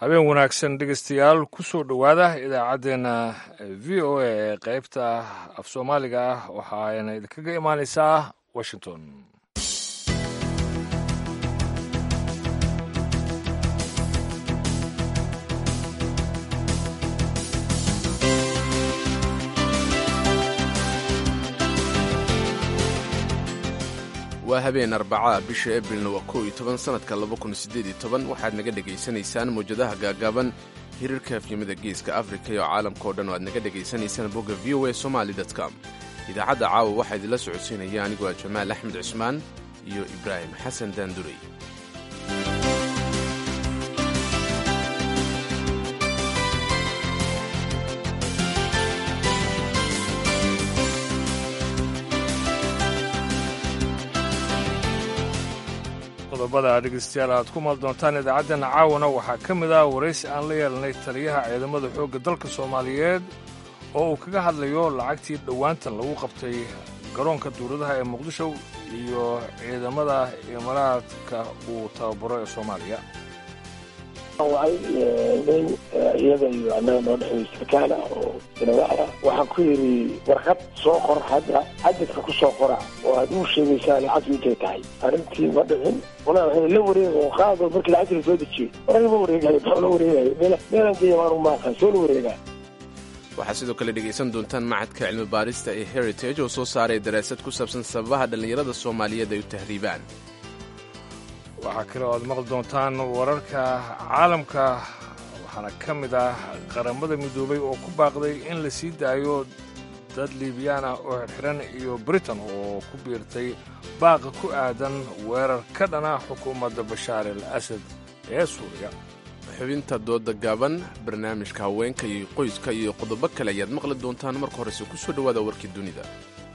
habeen wanaagsan dhegeystayaal kusoo dhowaada idaacaddeenna v o a ee qeybta af soomaaliga ah waxaana idinkaga imaaneysaa washington waa habeen arbacaa bisha ebrilna waa kow iyo toban sannadka laba kun siddeed iyo toban waxaad naga dhegaysanaysaan mawjadaha gaagaaban hirarka afyimada geeska afrika iyo caalamka oo dhan oo aad naga dhegaysanaysaan bogga v o a somali com idaacadda caawa waxaa idinla socodsiinaya anigoo ah jamaal axmed cusmaan iyo ibraahim xasan daandurey qodobada dhegeystayaal aad ku maal doontaan idaacaddeena caawana waxaa ka mid ah waraysi aan la yeelnay taliyaha ciidamada xoogga dalka soomaaliyeed oo uu kaga hadlayo lacagtii dhowaantan lagu qabtay garoonka duuradaha ee muqdisho iyo ciidamada imaaraadka uu tababaro ee soomaaliya waay nin iyada iyo annaga noo dhexeeyo sarkaala oo dinawaara waxaan ku yidhi warqad soo qor hadda cadadka ku soo qora oo aad uu sheegaysaa lacagtu intay tahay arrintii ma dhicin walaa waxay la wareega oo qaado markii lacagta lasoo dejiyey waran ma wareegayo maxaa la wareegayo meel meelan geeya maanu maaqan soo la wareegaa waxaad sidoo kale dhegaysan doontaan macadka cilmi baarista ee heritage oo soo saaray daraasad ku saabsan sababaha dhallinyarada soomaaliyeed ay u tahriibaan waxaa kale oo aad maqli doontaan wararka caalamka waxaana ka mid ah qaramada midoobay oo ku baaqday in la sii daayo dad liibiyaan ah oo xirxiran iyo britain oo ku biirtay baaqa ku aadan weerar ka dhana xukuumadda bashaar al asad ee suuriya xubinta dooda gaaban barnaamijka haweenka iyo qoyska iyo qodobo kale ayaad maqli doontaan marka horese ku soo dhowaada warkii dunida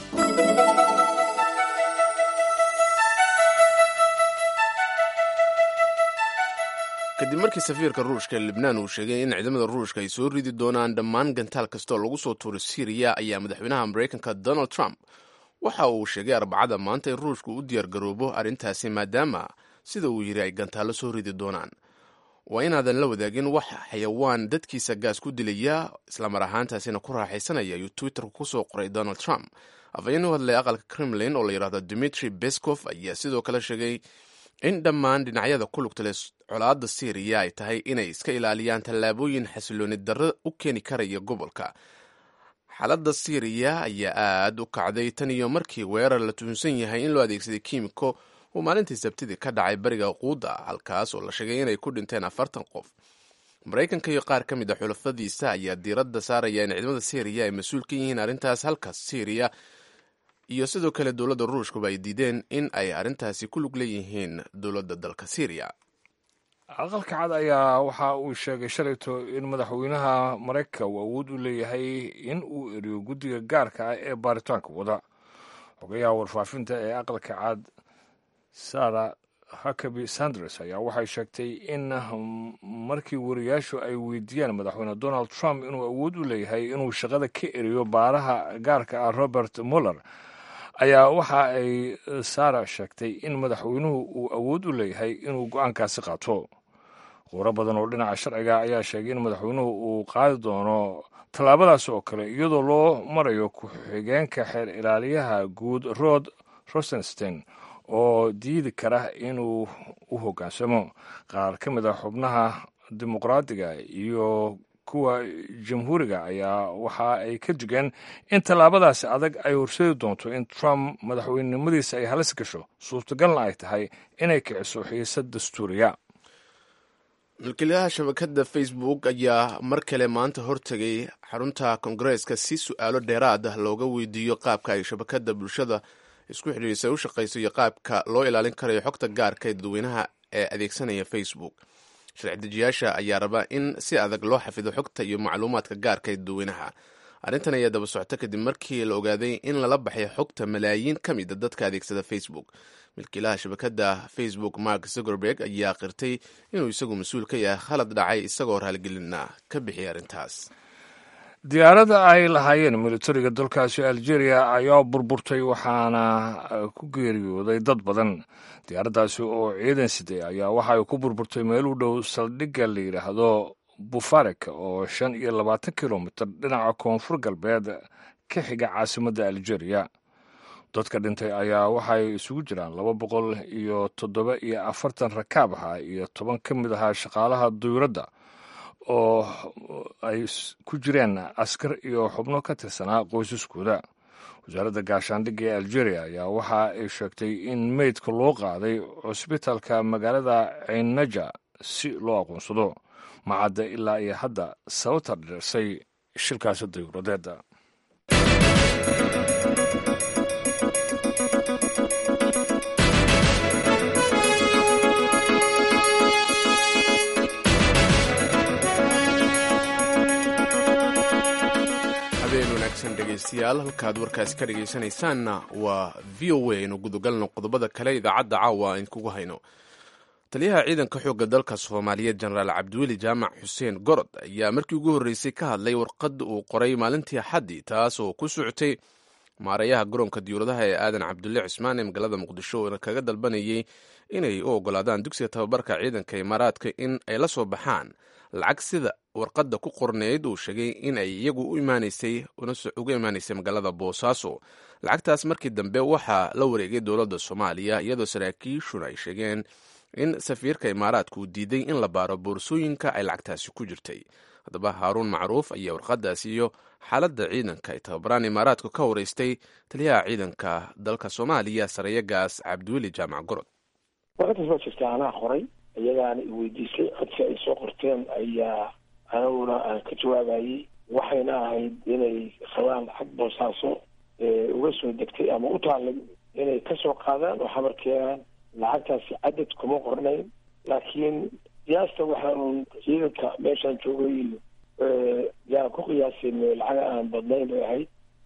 kadib markii safiirka ruushka ee libnaan uu sheegay in ciidamada ruushka ay soo ridi doonaan dhammaan gantaal kasta oo lagu soo tuuro siriya ayaa madaxweynaha maraykanka donald trump waxa uu sheegay arbacada maanta in ruushku u diyaargaroobo arrintaasi maadaama sida uu yidhi ay gantaallo soo ridi doonaan waa inaadan la wadaagin wax xayawaan dadkiisa gaas ku dilaya islamar ahaantaasina ku raaxaysanaya ayuu twitterka ku soo qoray donald trump afhayeen u hadlay aqalka kremlin oo la yidhahdo dimitri beskov ayaa sidoo kale sheegay in dhammaan dhinacyada ku lugta leh colaadda syriya ay tahay inay iska ilaaliyaan tallaabooyin xasilooni darro u keeni karaya gobolka xaaladda syriya ayaa aad u kacday tan iyo markii weerar la tuhunsan yahay in loo adeegsaday kiimiko uu maalintii sabtidii ka dhacay bariga quuda halkaas oo la sheegay inay ku dhinteen afartan qof maraykanka iyo qaar ka mid a xulafadiisa ayaa diiradda saaraya in ciidamada syriya ay mas-uul ka yihiin arrintaas halkaas syriya iyo sidoo kale dowladda ruushkuba ay diideen in ay arrintaasi ku lug leeyihiin dowladda dalka syriya aqalka cad ayaa waxa uu sheegay shalayto in madaxweynaha maraykanka uu awood u leeyahay in uu eriyo guddiga gaarka ah ee baaritaanka wada xogayaha warfaafinta ee aqalka cad sara hakabi sanders ayaa waxay sheegtay in markii wariyaashu ay weydiiyaan madaxweyne donald trump inuu awood u leeyahay inuu shaqada ka eriyo baaraha gaarka ah robert muller ayaa waxa ay sara sheegtay in madaxweynuhu uu awood u leeyahay inuu go-aankaasi qaato quuro badan oo dhinaca sharciga ayaa sheegay in madaxweynuhu uu qaadi doono tallaabadaas oo kale iyadoo loo marayo ku-xigeenka xeer ilaaliyaha guud rod rosenstein oo diidi kara inuu u hoggaansamo qaar ka mid a xubnaha dimuqraadiga iyo kuwa jamhuuriga ayaa waxa ay ka digeen in tallaabadaasi adag ay horseedi doonto in trump madaxweynenimadiisa ay halis gasho suurtagalna ay tahay inay kiciso xiisad dastuuriya milkiilaha shabakadda facebook ayaa mar kale maanta hortegay xarunta kongareeska si su-aalo dheeraad ah looga weydiiyo qaabka ay shabakadda bulshada isku xidhiirisa u shaqayso iyo qaabka loo ilaalin karayo xogta gaarka ee dadweynaha ee adeegsanaya facebook sharci dejiyaasha ayaa raba in si adag loo xafido xogta iyo macluumaadka gaarka ee dadweynaha arrintan ayaa daba socota kadib markii la ogaaday in lala baxay xogta malaayiin ka mid a dadka adeegsada facebook milkiilaha shabakadda facebook mark zuckerberg ayaa qirtay inuu isagu mas-uul ka yahay khalad dhacay isagoo raaligelina ka bixiyay arrintaas diyaaradda ay lahaayeen militariga dalkaasi algeria ayaa burburtay waxaana ku geeriyooday dad badan diyaaraddaasi oo ciidan siday ayaa waxa ay ku burburtay meel u dhow saldhigga la yidhaahdo bufarek oo shan iyo labaatan kilomitir dhinaca koonfur galbeed ka xiga caasimadda algeria dadka dhintay ayaa waxay isugu jiraan laba boqol iyo toddoba iyo afartan rakaab aha iyo toban ka mid ahaa shaqaalaha duyuradda oo ay ku jireen askar iyo xubno ka tirsanaa qoysaskooda wasaaradda gaashaandhigga ee algeria ayaa waxa ay sheegtay in meydka loo qaaday cusbitaalka magaalada ceynaja si loo aqoonsado macadda ilaa iyo hadda sababta dhirsay shilkaasi dayuuradeeda dhegeystayaal halkaad warkaasi ka dhegeysanaysaanna waa v o a aynu gudagalno qodobada kale idaacadda caawa aan kugu hayno taliyaha ciidanka xoogga dalka soomaaliyeed jenaraal cabdiweli jaamac xuseen gorod ayaa markii ugu horreysay ka hadlay warqad uu qoray maalintii axaddii taas oo ku socotay maarayaha garoonka diyuuradaha ee aadan cabdulle cismaan ee magaalada muqdisho oona kaga dalbanayay inay u ogolaadaan dugsiga tababarka ciidanka imaaraadka in ay la soo baxaan lacag sida warqadda ku qorneyd uu sheegay in ay iyagu u imaanaysay uga imaanaysay magaalada boosaaso lacagtaas markii dambe waxaa la wareegay dowladda soomaaliya iyadoo saraakiishuna ay sheegeen in safiirka imaaraadka uu diiday in la baaro boorsooyinka ay lacagtaasi ku jirtay haddaba haaruun macruuf ayaa warqadaasi iyo xaaladda ciidanka ay tababaraan imaaraadku ka wareystay taliyaha ciidanka dalka soomaaliya sarayagaas cabdiweli jaamac gorod warqadaas waa jirta anaa qoray iyagaana i weydiisay codsi ay soo qorteen ayaa aniguna aan ka jawaabayey waxayna ahayd inay qabaan lacag boosaaso uga soo degtay ama u taallay inay kasoo qaadaan oo xabar keenaan lacagtaasi cadad kuma qornayn laakiin qiyaasta waxaa uun ciidanka meeshaan joogay iyo yaan ku qiyaasin lacaga aan badnayn bay ahayd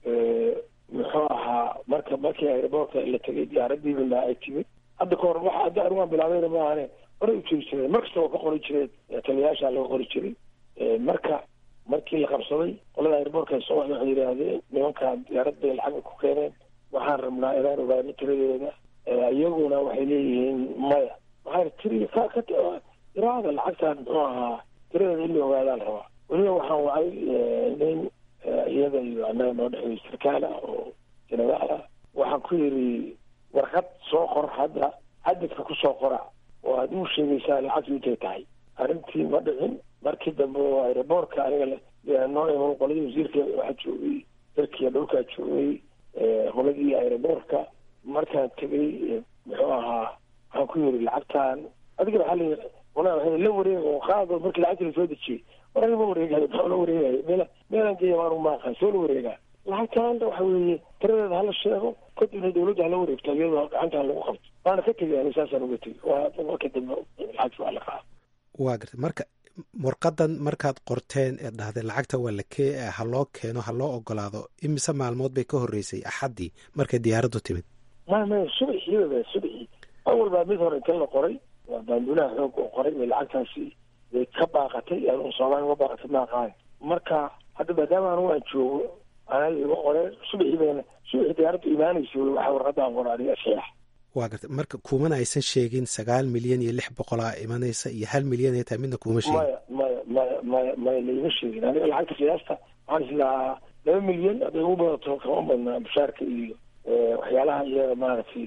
muxuu ahaa marka markii aeroboortka la tegay diyaaradiibana ay timid hadda ka hor waxa hadda anigu aan bilaabayna maahane horay u jiri jireen mar kasta waa ka qori jireen taliyayaashaa laga qori jiray marka markii la qabsaday qolada airboortka soo waxay waxay yidhaahdeen nimankaan diyaarad bay lacag ku keeneen waxaan rabnaa inaan ogaano tiradeeda iyaguna waxay leeyihiin maya waxaan tiri ka ka iraada lacagtaan muxuu ahaa tiradeeda in la ogaadaan rabaa weliba waxaan wacay nin iyada iyo annaga noo dhexeeyo sarkaal ah oo jenaraal ah waxaan ku yidhi warqad soo qor hadda cadadka kusoo qora oo aad u sheegaysaa lacagtu intay tahay arrintii ma dhicin markii dambe oo aeroboortka aniga noo iman qoladii wasiirka waxaa joogay dalkiiya dhulkaa joogay qoladii aeroboortka markaan tegay muxuu ahaa waxaan ku yiri lacagtaan adiga waxaa la qolaa waxay la wareeg oo qaado markii lacagta lasoo dejiyey war aniga ma wareegayo maxaa la wareegayo meel meelaan geeya maanu maaqan soo la wareegaa lacagtaanta waxa weeye tiradeeda hala sheego kadibna dawladda hala wareegto iyadoo gacantaan lagu qabto waana ka tegay ani saasaan uga tegay waa marka dambe lacagta waa la qaada waa gartay marka warqadan markaad qorteen ee dhahday lacagta waa la kee ha loo keeno ha loo ogolaado imise maalmood bay ka horreysay axaddii markay diyaaraddu timid maya maya subaxii subaxii awal baa mid hore inta la qoray waa baanduulaha xoog oo qoray bay lacagtaasi bay ka baaqatay anu soomaaliya uga baaqatay maaqaan marka hadda maadaama anugu aan joogo anaga iga qoreen subaxii bayna subaxii diyaaraddu imaanaysa waxaa warqadaan qora aniga saxiix waa gartay marka kumana aysan sheegin sagaal milyan iyo lix boqolaa imanaysa iyo hal milyan ay tahay midna kuma sheegin maya maya maya maya maya laima sheegin aniga lacagta qiyaasta waxaan islahaa laba milyan hadday ugu badato kama badnaa mushaarka iyo waxyaalaha iyaga maaragtay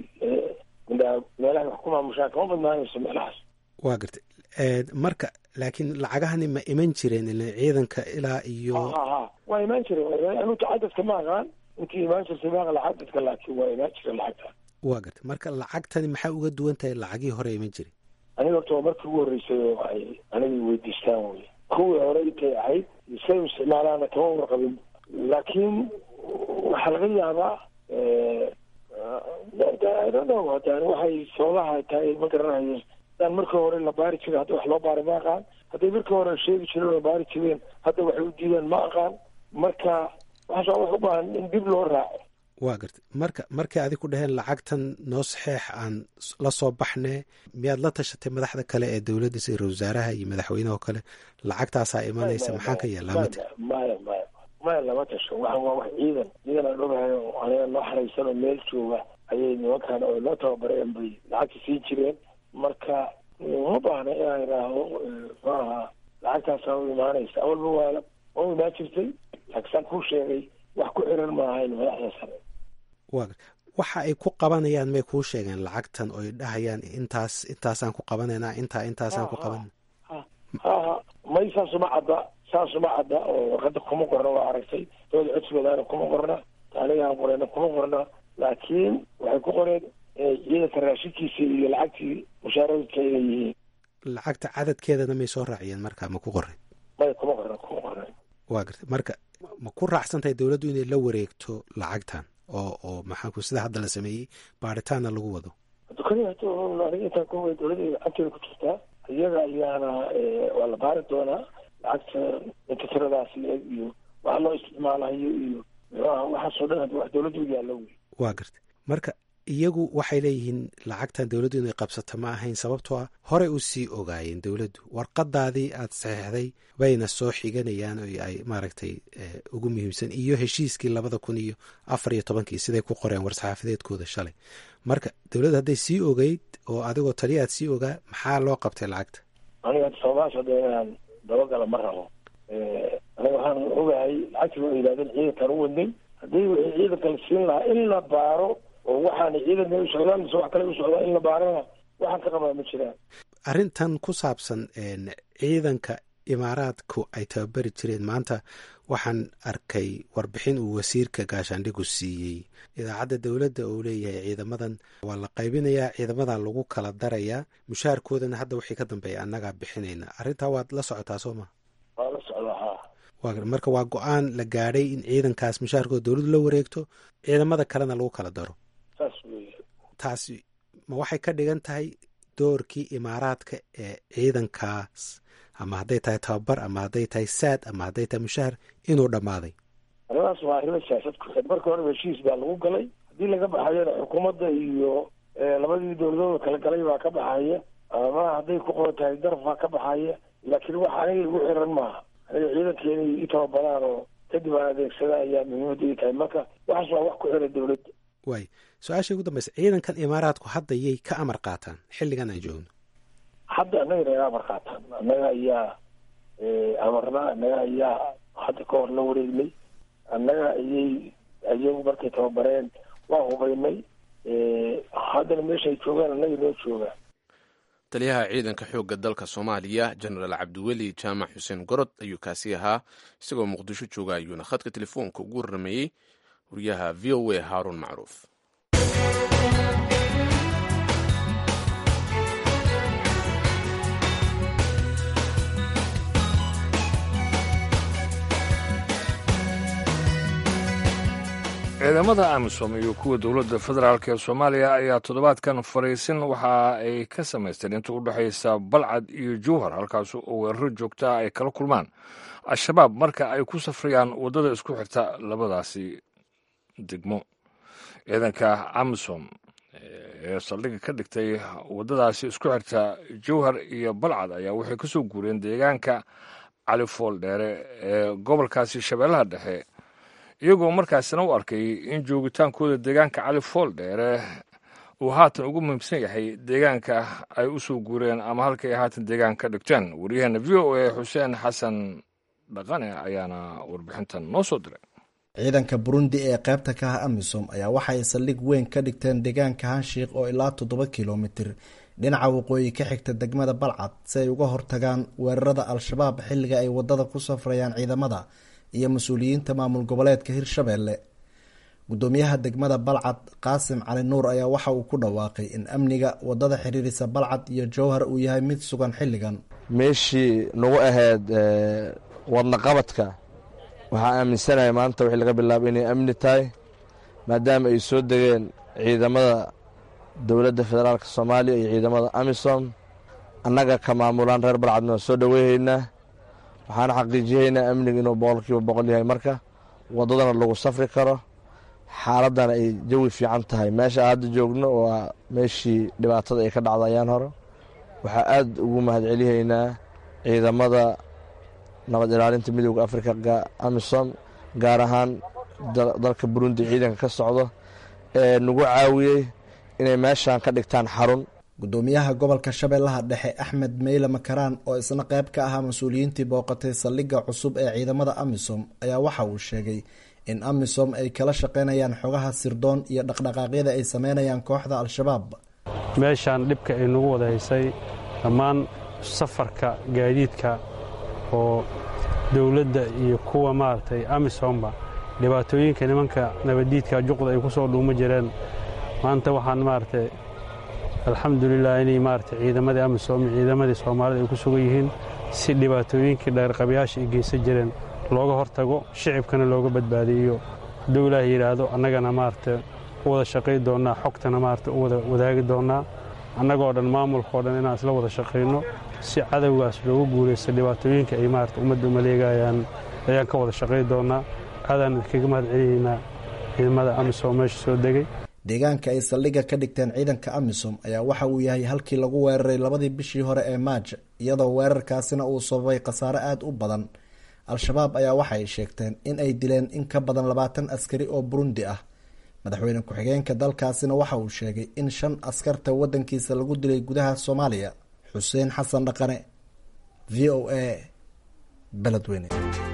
meelaha wax ku maamushaan kama badnaanayso meelahaas waa gartay marka laakiin lacagahani ma iman jireen ila ciidanka ilaa iyo ha ha waa imaan jireen anuta cadadka ma aqaan intii imaan jirtay ma aqan cadadka laakiin waa imaan jireen lacagta waa gartay marka lacagtani maxaa uga duwan tahay lacagihii hore iman jiray aniga horta waa markii ugu horreysay oo ay aniga weydiistaan wey kuwii hore intay ahayd say u isticmaalaana kama warqabin laakiin waxaa laga yaabaa hadaan waxay sababaha tahay ma garanayo hadaan markii hore la baari jiray hadda wax loo baaray ma aqaan hadday markii hore sheegi jireen oo baari jireen hadda waxay u diideen ma aqaan marka waxaas wax u baahan in dib loo raaco waa gartay marka markay adig ku dhaheen lacagtan noo saxeex aan la soo baxne miyaad la tashatay madaxda kale ee dowladda sida ra wasaaraha iyo madaxweyneho kale lacagtaasaa imanaysa maxaan ka yeelaa mate maya maya maya lama tasho waxan waa wax ciidan ciidan aan ogahay oo aniga noo xaraysan oo meel jooga ayay nimankan oo noo tababareen bay lacagta siin jireen marka uma baahna inaan idhaahdo muxuu ahaa lacagtaasaa u imaanaysa awalba waa waa u imaan jirtay laakiin saan kuu sheegay wax ku xiran maahayn madaxda sare wa waxa ay ku qabanayaan may kuu sheegeen lacagtan oy dhahayaan intaas intaasaan ku qabanaynaa intaa intaasaan ku qabanayna haha may saasuma cadda saasuma cadda oo warqada kuma qorna waa aragtay dooda codsigoodaana kuma qorna anigaan qoreyna kuma qorna laakiin waxay ku qoreen ciidanka raashinkiisa iyo lacagtii mushaaradka inay yihiin lacagta cadadkeedana may soo raaciyeen marka ma ku qoren may kuma qorna kuma qorna waa gartay marka ma ku raacsan tahay dowladdu inay la wareegto lacagtan oo oo maxaanku sida hadda la sameeyey baaritaanna lagu wado aniga intaan ku dowladda gacanteeda ku jirtaa iyaga ayaana waa la baari doonaa lacagta inta tiradaas iyo waxa loo isticmaalayo iyo muxuaha waxaasoo dhan hadda wax dowladda u yaallo wey waa gartay marka iyagu waxay leeyihiin lacagtan dowladdu inay qabsato ma ahayn sababtoo ah horey u sii ogaayeen dowladdu warqadaadii aad saxeixday bayna soo xiganayaan oo ay maaragtay ugu muhiimsan iyo heshiiskii labada kun iyo afar iyo tobankii siday ku qoreen war-saxaafadeedkooda shalay marka dowladdu hadday sii ogeyd oo adigoo taliya aad sii ogaa maxaa loo qabtay lacagta aniga sababahaas hadda inaan dabagala ma rabo aniga waxaan ogahay lacagtii waa yidhahdeen ciidankaan u wadnay haddii wixii ciidanka la siin lahaa in la baaro oo waxaana ciidanka u socdaan mise wax kale u socdaan in la baarana waxaan ka qabaa ma jiraan arrintan ku saabsan ciidanka imaaraadku ay tababari jireen maanta waxaan arkay warbixin uu wasiirka gaashaandhigu siiyey idaacadda dowladda uu leeyahay ciidamadan waa la qaybinayaa ciidamadan lagu kala darayaa mushaarkoodana hadda wixii ka dambeeya annagaa bixinayna arrintaa waad la socotaa soo ma waa la socdaa ha wa marka waa go-aan la gaadhay in ciidankaas mushaarkooda dowladdu la wareegto ciidamada kalena lagu kala daro saas wey taasi ma waxay ka dhigan tahay doorkii imaaraadka ee ciidankaas ama hadday tahay tababar ama hadday tahay saad ama hadday tahay mushaahar inuu dhammaaday arrimahaas waa arrimo siyaasad ku xid marka horeba heshiis baa lagu galay haddii laga baxayona xukuumadda iyo labadii dowladooda kala galay baa ka baxaya ama hadday ku qoran tahay daraf baa ka baxaya laakiin wax aniga igu xiran maaha aniga ciidanka inay i tababaraan oo kadib aan adeegsada ayaa muhiimadda ii tahay marka waxaas waa wax ku xiran dowladda waay su-aasha ugu dambaysa ciidankan imaaraadku hadda yay ka amar qaataan xilligan aan joogno hadda annaga naga amar qaataan annaga ayaa amarna annaga ayaa hadda ka hor la wareegnay annaga ayay ayagu markay tababareen waa hubaynay haddana meeshaay joogaan annaga noo joogaan taliyaha ciidanka xoogga dalka soomaaliya jenaraal cabdiweli jaamac xuseen gorod ayuu kaasi ahaa isagoo muqdisho jooga ayuuna khadka telefoonka ugu warrameeyey wariyaha v o a haaruun macruuf ciidamada amisom iyo kuwa dowladda federaalk ee soomaaliya ayaa toddobaadkan fariisin waxa ay ka samaysteen inta u dhexaysa balcad iyo jowhar halkaas oo weeraro joogtaa ay kala kulmaan al-shabaab marka ay ku safrayaan waddada isku xirta labadaasi degmo ciidanka amisom ee saldhigga ka dhigtay waddadaasi isku xirta jowhar iyo balcad ayaa waxay ka soo guureen deegaanka califool dheere ee gobolkaasi shabeellaha dhexe iyagoo markaasina u arkay in joogitaankooda deegaanka cali fool dheere uu haatan ugu muhiimsan yahay deegaanka ay u soo guureen ama halkay haatan deegaan ka dhigteen waryaheena v o a xuseen xasan dhaqane ayaana warbixintan noo soo diray ciidanka burundi ee qaybta ka ah amisom ayaa waxay saldhig weyn ka dhigteen deegaanka hanshiik oo ilaa toddoba kilomitir dhinaca waqooyi ka xigta degmada balcad si ay uga hortagaan weerarada al-shabaab xilliga ay wadada ku safrayaan ciidamada iyo mas-uuliyiinta maamul goboleedka hirshabeelle gudoomiyaha degmada balcad qaasim cali nuur ayaa waxa uu ku dhawaaqay in amniga wadada xiriirisa balcad iyo jowhar uu yahay mid sugan xilligan meeshii nagu ahayd wadnaqabadka waxaa aaminsanahay maanta wixii laga bilaabo inay amni tahay maadaama ay soo degeen ciidamada dowladda federaalk soomaaliya iyo ciidamada amisom annaga ka maamulaan reer balcadna waa soo dhoweyhaynaa waxaana xaqiijiyaynaa amniga inuu boqolkiiba boqol yahay marka waddadana lagu safri karo xaaladana ay jawi fiican tahay meesha hadda joogno waa meeshii dhibaatada ay ka dhacda ayaan hore waxaa aad ugu mahadcelihaynaa ciidamada nabad ilaalinta midooda afrika amisom gaar ahaan dalka burundi ciidanka ka socdo ee nagu caawiyey inay meeshan ka dhigtaan xarun gudoomiyaha gobolka shabeellaha dhexe axmed meyle makaraan oo isna qayb ka ahaa mas-uuliyiintii booqatay saldhigga cusub ee ciidamada amisom ayaa waxa uu sheegay in amisom ay kala shaqaynayaan xogaha sirdoon iyo dhaqdhaqaaqyada ay sameynayaan kooxda al-shabaab meeshaan dhibka ay nagu wada haysay dhammaan safarka gaadiidka oo dowladda iyo kuwa maaragtay amisomba dhibaatooyinka nimanka nabaddiidka juqda ay ku soo dhuuma jireen maanta waxaan maaragtay alxamdulilah inay maaragtay ciidamadii amisom iyo ciidamadii soomaalida ay ku sugan yihiin si dhibaatooyinkii dheerqabayaasha ay geysan jireen looga hortago shicibkana looga badbaadiyo hadduu ilaah yidhaahdo annagana maaragtay u wada shaqay doonnaa xogtana maaragtay u wada wadaagi doonnaa annagoo dhan maamulkao dhan inaan isla wada shaqayno si cadowgaas loogu guulaysto dhibaatooyinka ay maarata ummadda umaleegayaan ayaan ka wada shaqay doonnaa aadaan idinkaga mahad celinaynaa ciidamada amisom meesha soo degay deegaanka ay saldhigga ka dhigteen ciidanka amisom ayaa waxa uu yahay halkii lagu weeraray labadii bishii hore ee maaj iyadoo weerarkaasina uu sababay khasaare aada u badan al-shabaab ayaa waxa ay sheegteen in ay dileen in ka badan labaatan askari oo burundi ah madaxweyne ku-xigeenka dalkaasina waxa uu sheegay in shan askarta waddankiisa lagu dilay gudaha soomaaliya xuseen xasan dhaqane v o a beledweyne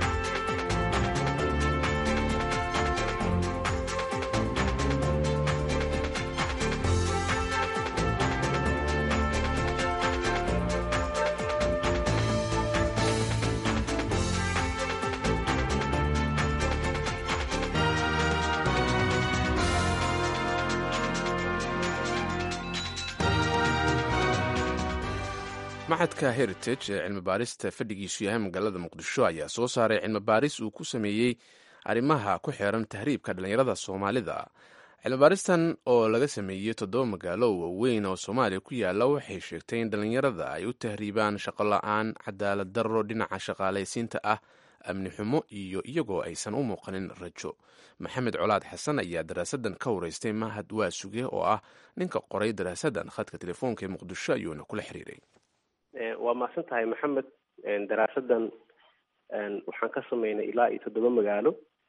maxadka heritage ee cilmi baarista fadhigiisu yahay magaalada muqdisho ayaa soo saaray cilmi baaris uu ku sameeyey arrimaha ku xeeran tahriibka dhallinyarada soomaalida cilmi baaristan oo laga sameeyey toddoba magaalo oo waaweyn oo soomaaliya ku yaala waxay sheegtay in dhallinyarada ay u tahriibaan shaqo la-aan cadaalad darro dhinaca shaqaalaysiinta ah amni xumo iyo iyagoo aysan u muuqanin rajo maxamed colaad xasan ayaa daraasadan ka wareystay mahad waasuge oo ah ninka qoray daraasadan khadka telefoonka ee muqdisho ayuuna kula xiriiray waa mahadsan tahay maxamed daraasadan waxaan ka sameynay ilaa iyo toddoba magaalo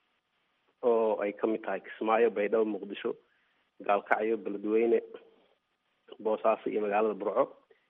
oo ay kamid tahay kismaayo baydhabo muqdisho gaalkacyo beledweyne boosaaso iyo magaalada burco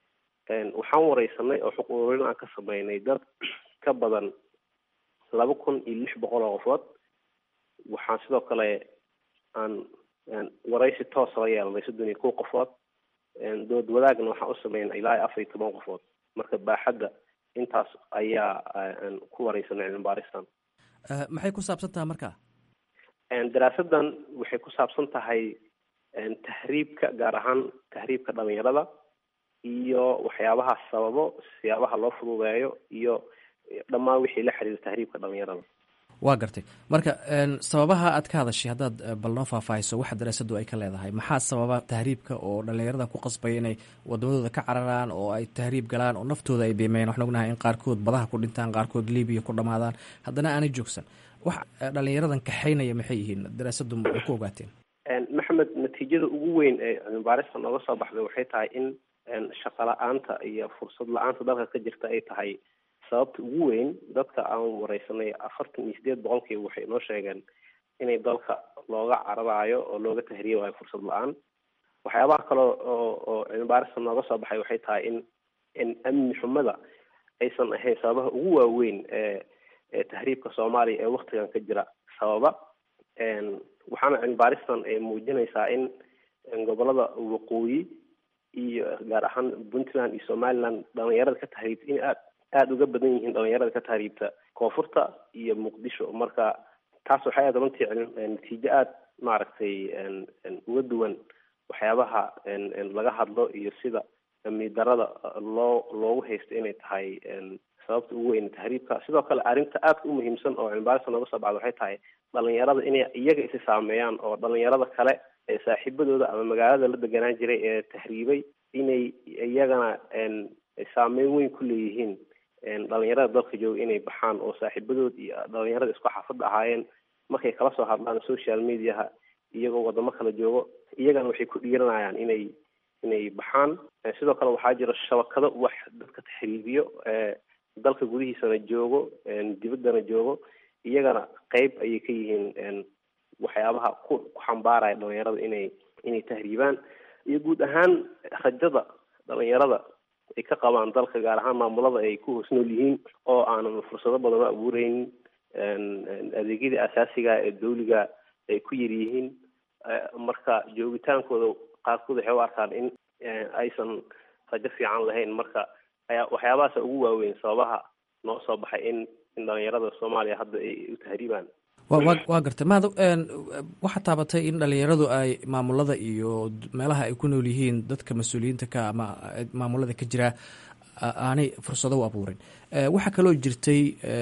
waxaan wareysanay oo xuq ururin aan ka sameynay dad ka badan laba kun iyo lix boqol oo qofood waxaan sidoo kale aan wareysi toosa la yeelanay soddon iyo kow qofood dood wadaagna waxaan u sameynay ilaa iyo afar iyo toban qofood marka baaxadda intaas ayaa ku wareysanay cilmi baaristan maxay ku saabsan tahay marka daraasadan waxay ku saabsan tahay tahriibka gaar ahaan tahriibka dhalinyarada iyo waxyaabaha sababo siyaabaha loo fududeeyo iyo dhammaan wixii la xiriira tahriibka dhalinyarada waa gartay marka sababaha aad ka hadashay haddaad bal noo faahfaahiso waxa daraasadu ay ka leedahay maxaa sababa tahriibka oo dhallinyarada ku qasbaya inay wadamadooda ka cararaan oo ay tahriib galaan oo naftooda ay beemeeyaan waxaan ognahay in qaarkood badaha ku dhintaan qaarkood libiya ku dhamaadaan haddana aanay joogsan wax dhallinyaradan kaxaynaya maxay yihiin daraasadu ay ku ogaateen maxamed natiijada ugu weyn ee cilmibaarista nooga soo baxday waxay tahay in shaqo la-aanta iyo fursad la-aanta dalka ka jirta ay tahay sababta ugu weyn dadka aan wareysanay afartan iyo sideed boqolkiiba waxay noo sheegeen inay dalka looga cararaayo oo looga tahriibayo fursad la-aan waxyaabaha kale oo oo cilmibaarista nooga soo baxay waxay tahay in in amni xumada aysan ahayn sababaha ugu waaweyn ee ee tahriibka soomaaliya ee waktigan ka jira sababa waxaana cilmibaaristan ay muujinaysaa in gobolada waqooyi iyo gaar ahaan puntland iyo somaliland dhalinyarada ka tahriibta in aad aada uga badan yihiin dhalinyarada ka tahriibta koonfurta iyo muqdisho marka taas waxay aad runtii natiijo aada maaragtay uga duwan waxyaabaha laga hadlo iyo sida amni darada loo loogu haysto inay tahay sababta ugu weyn tahriibka sidoo kale arrinta aadka u muhiimsan oo cilmibaarista nooga soo bacda waxay tahay dhalinyarada inay iyaga isi saameeyaan oo dhalinyarada kale ee saaxiibadooda ama magaalada la deganaan jiray ee tahriibay inay iyagana saameyn weyn ku leeyihiin dhalinyarada dalka jooga inay baxaan oo saaxiibadood iyo dhalinyarada isku xaafadda ahaayeen markay kala soo hadlaan social mediaha iyagoo wadamo kala joogo iyagana waxay ku dhiiranayaan inay inay baxaan sidoo kale waxaa jira shabakado wax dadka taxriibiyo dalka gudihiisana joogo dibaddana joogo iyagana qeyb ayay ka yihiin waxyaabaha ku ku xambaaraya dhalinyarada inay inay tahriibaan iyo guud ahaan rajada dhalinyarada ay ka qabaan dalka gaar ahaan maamulada ay ku hoos nool yihiin oo aanan fursado badan u abuureynin adeegyadii asaasiga ee dawliga ay ku yar yihiin marka joogitaankooda qaarkood waxay u arkaan in aysan rajo fiican lahayn marka ayaa waxyaabahaasa ugu waaweyn sababaha noo soo baxay in in dhalinyarada soomaaliya hadda ay u tahriibaan waa gartay mahad waxaa taabatay in dhalinyaradu ay maamulada iyo meelaha ay ku nool yihiin dadka mas-uuliyiinta ka ama maamulada ka jira aanay fursado u abuurin waxaa kaloo jirtay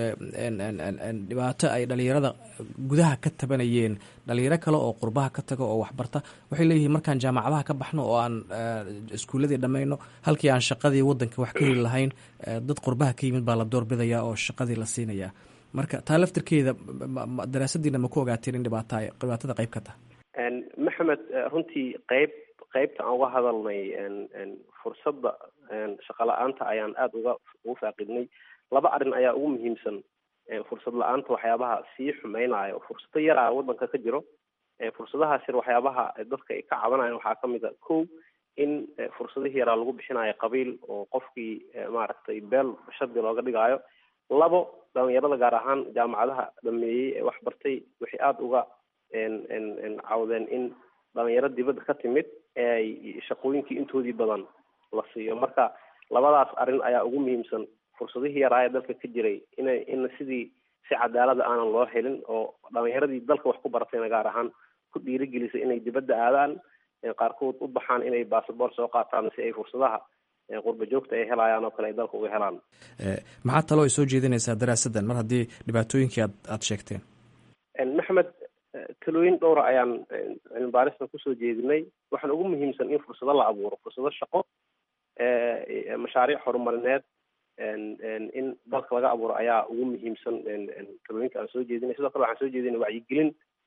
dhibaato ay dhalinyarada gudaha ka tabanayeen dhalinyaro kale oo qurbaha ka taga oo waxbarta waxay leeyihiin markaan jaamacadaha ka baxno oo aan iskuuladii dhammayno halkii aan shaqadii wadanka wax ka heli lahayn dad qurbaha ka yimid baa la doorbidaya oo shaqadii la siinaya marka taa laftirkeeda daraasadiina ma ku ogaateen in dhibaata dhibaatada qayb ka tahay maxamed runtii qayb qaybta aan uga hadalnay fursadda shaqo la-aanta ayaan aada uga ugu faaqidnay laba arrin ayaa ugu muhiimsan fursad la-aanta waxyaabaha sii xumeynaya oo fursado yar ah wadanka ka jiro fursadahaas yar waxyaabaha dadka ay ka cabanayan waxaa kamid a ko in fursadihii yaraa lagu bixinayo qabiil oo qofkii maaragtay beel shardi looga dhigaayo labo dhalinyarada gaar ahaan jaamacadaha dhameeyey ee wax bartay waxay aada uga cawdeen in dhalinyaro dibadda ka timid eeay shaqooyinkii intoodii badan la siiyo marka labadaas arrin ayaa ugu muhiimsan fursadihii yaraa ee dalka ka jiray ina in sidii si cadaalada aanan loo helin oo dhalinyaradii dalka wax ku baratayna gaar ahaan ku dhiirigelisay inay dibadda aadaan qaarkood u baxaan inay basaboort soo qaataan si ay fursadaha qurba joogta ay helayaan oo kale ay dalka uga helaan maxaa taloo ay soo jeedinaysaa daraasadan mar haddii dhibaatooyinkii aad aada sheegteen maxamed talooyin dhowra ayaan cilmibaaristan kusoo jeedinay waxaan ugu muhiimsan in fursado la abuuro fursado shaqo mashaariic horumarineed in dalka laga abuuro ayaa ugu muhiimsan talooyinka aan soo jeedinay sidoo kale waxaan soo jeedinay wacyigelin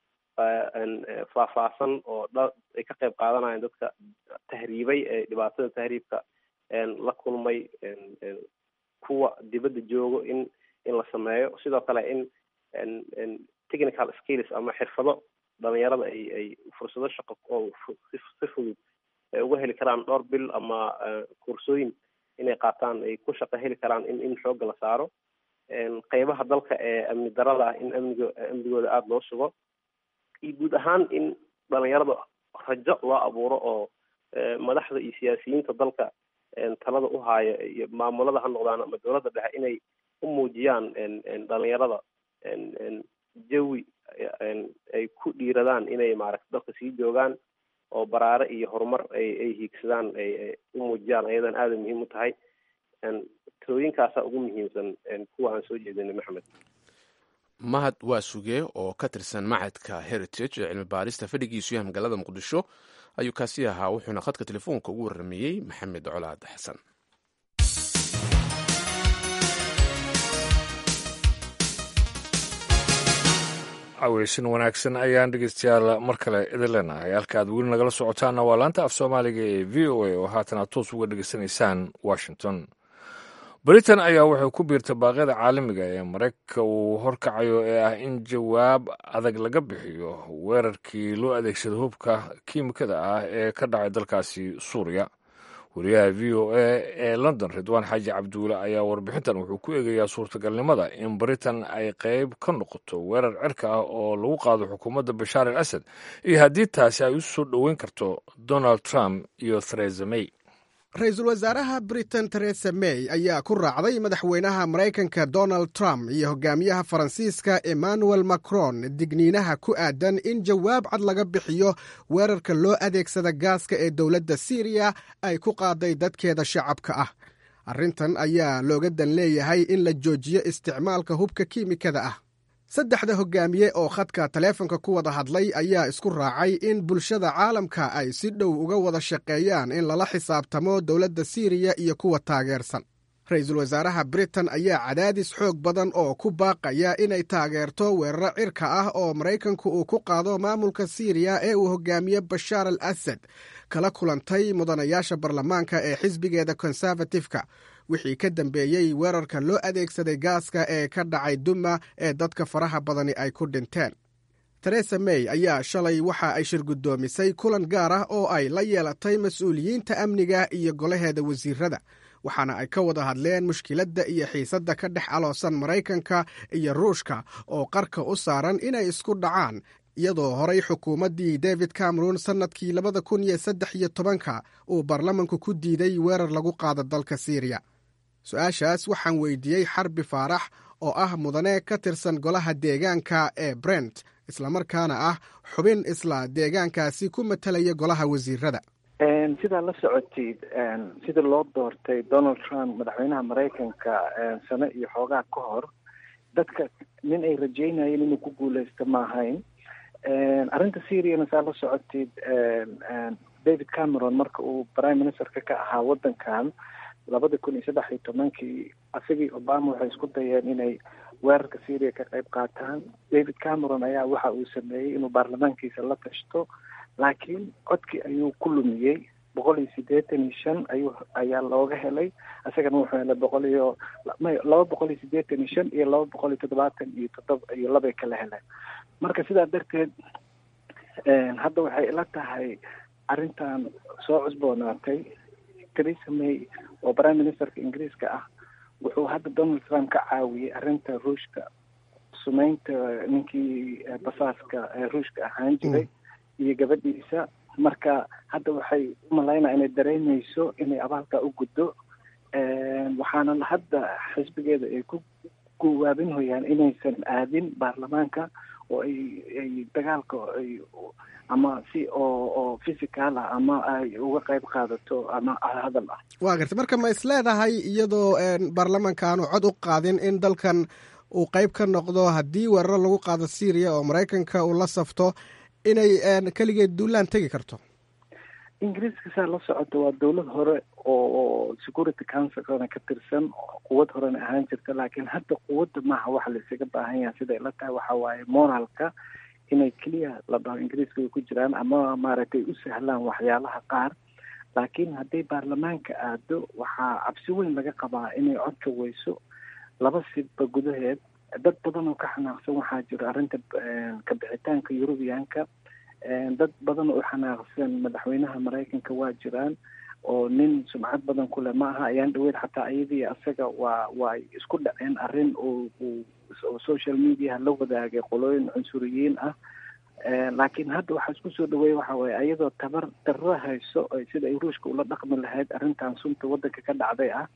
faahfaahsan oo dha ay ka qayb qaadanayaan dadka tahriibay ee dhibaatada tahriibka la kulmay kuwa dibadda joogo in in la sameeyo sidoo kale in technical skills ama xirfado dhalinyarada ay ay fursado shaqo oo si fudud ay uga heli karaan dhowr bil ama kursooyin inay qaataan ay ku shaqo heli karaan in in xoogga la saaro qeybaha dalka ee amni darada ah in amnigo amnigooda aada loo sugo iyo guud ahaan in dhalinyarada rajo loo abuuro oo madaxda iyo siyaasiyiinta dalka talada u haaya iyo maamulada ha noqdaan ama dowladda dhexe inay u muujiyaan dhalinyarada jawi ay ku dhiiradaan inay maaragta dalka sii joogaan oo baraare iyo horumar ay ay hiigsadaan ay u muujiyaan ayadan aada muhiim u tahay talooyinkaasaa ugu muhiimsan kuwa aan soo jeedinay maxamed mahad waa suge oo ka tirsan macadka heritage ee cilmi baarista fadhigiisu yahay magaalada muqdisho ayuu kaasi ahaa wuxuuna khadka telefoonka ugu warrameeyey maxamed colaad xasan caweysin wanaagsan ayaan dhegeystayaal mar kale idin leenahay halka aad weli nagala socotaanna waa laanta af soomaaliga ee v o a oo haatan aad toos uga dhegeysanaysaan washington britain ayaa waxay ku biirtay baaqyada caalamiga ee maraykanka uu horkacayo ee ah in jawaab adag laga bixiyo weerarkii loo adeegsada hubka kiimikada ah ee ka dhacay dalkaasi suuriya wariyaha v o a ee london ridwaan xaaji cabduule ayaa warbixintan wuxuu ku eegayaa suurtagalnimada in britain ay qayb ka noqoto weerar cirka ah oo lagu qaado xukuumadda bashaar al asad iyo haddii taasi ay u soo dhoweyn karto donald trump iyo theresa may ra-iisul wasaaraha britain teresa may ayaa ku raacday madaxweynaha maraykanka donald trump iyo hogaamiyaha faransiiska emmanuel macron digniinaha ku aadan in jawaab cad laga bixiyo weerarka loo adeegsada gaaska ee dowladda siiriya ay ku qaaday dadkeeda shacabka ah arrintan ayaa looga dan leeyahay in la joojiyo isticmaalka hubka kiimikada ah saddexda hogaamiye oo khadka taleefonka ku wada hadlay ayaa isku raacay in bulshada caalamka ay si dhow uga wada shaqeeyaan in lala xisaabtamo dowladda siiriya iyo kuwa taageersan ra-iisul wasaaraha britain ayaa cadaadis xoog badan oo ku baaqaya inay taageerto weeraro cirka ah oo maraykanku uu ku qaado maamulka siiriya ee uu hogaamiye bashaar al asad kala kulantay mudanayaasha baarlamaanka ee xisbigeeda konservatifka wixii ka dambeeyey weerarka loo adeegsaday gaaska ee ka dhacay duma ee dadka faraha badani ay ku dhinteen teresa may ayaa shalay waxa ay shirgudoomisay kulan gaar ah oo ay la yeelatay mas-uuliyiinta amniga iyo golaheeda wasiirada waxaana ay ka wada hadleen mushkiladda iyo xiisadda ka dhex aloosan maraykanka iyo ruushka oo qarka u saaran inay isku dhacaan iyadoo horay xukuumaddii david cameron sannadkii labada kun iyo saddex iyo tobanka uu baarlamanku ku diiday weerar lagu qaado dalka siiriya su-aashaas waxaan weydiiyey xarbi faarax oo ah mudane ka tirsan golaha deegaanka ee brent islamarkaana ah xubin isla deegaankaasi ku matalaya golaha wasiirada sidaa la socotid sida loo doortay donald trump madaxweynaha maraykanka sano iyo xoogaa ka hor dadka nin ay rajeynayeen inuu ku guuleysto ma ahayn arrinta syriana saa la socotid david cameron marka uu prime ministerka ka ahaa waddankan labada kun iyo saddex iyo tobankii asagii obama waxay isku dayeen inay weerarka syria ka qayb qaataan david cameron ayaa waxa uu sameeyey inuu baarlamaankiisa la tashto laakiin codkii ayuu ku lumiyey boqol iyo siddeetan iyo shan ayuu ayaa looga helay isagana wuxuu helay boqol iyo laba boqol iyo siddeetan iyo shan iyo laba boqol iyo toddobaatan iyo toddoba iyo labay kala heleen marka sidaa darteed hadda waxay ila tahay arrintan soo cusboonaatay theresa may oo prime ministerka ingiriiska ah wuxuu hadda donald trump ka caawiyey arrinta ruushka sumeynta ninkii basaaska ruushka ahaan jiray iyo gabadhiisa marka hadda waxay umalaynaa inay dareemeyso inay abaalka u guddo waxaana hadda xisbigeeda ay ku guwaabinhoyaan inaysan aadin baarlamaanka oo ay ay dagaalka ay ama si oo oo physical ah ama ay uga qayb qaadato ama hadal ah waa gartay marka ma is leedahay iyadoo baarlamaanka aanu cod u qaadin in dalkan uu qayb ka noqdo haddii weeraro lagu qaado syriya oo maraykanka uu la safto inay keligeed duulaan tegi karto ingiriiska saa la socota waa dowlad hore oo security councilkana ka tirsan quwad horena ahaan jirta laakiin hadda quwadda maaha waxa la isaga baahan yaha siday la tahay waxa waaye moralka inay keliya la dhaho ingiriiska ay ku jiraan ama maaragtay u sahlaan waxyaalaha qaar laakiin hadday baarlamaanka aado waxaa cabsi weyn laga qabaa inay codka weyso laba sibba gudaheed dad badan oo ka xanaaqsan waxaa jira arrinta kabixitaanka yurubiyaanka dad badan oo xanaaqsan madaxweynaha maraykanka waa jiraan oo nin sumcad badan kule ma aha ayaan dhaweyd xataa iyadii asaga waa waa isku dhaceen arrin oo oo social mediaha la wadaagay qolooyin cunsuriyiin ah laakiin hadda waxaa isku soo dhaweeya waxa waaye ayadoo tabar darro hayso sida ay ruushka ula dhaqmi lahayd arrintan sunta waddanka ka dhacday ah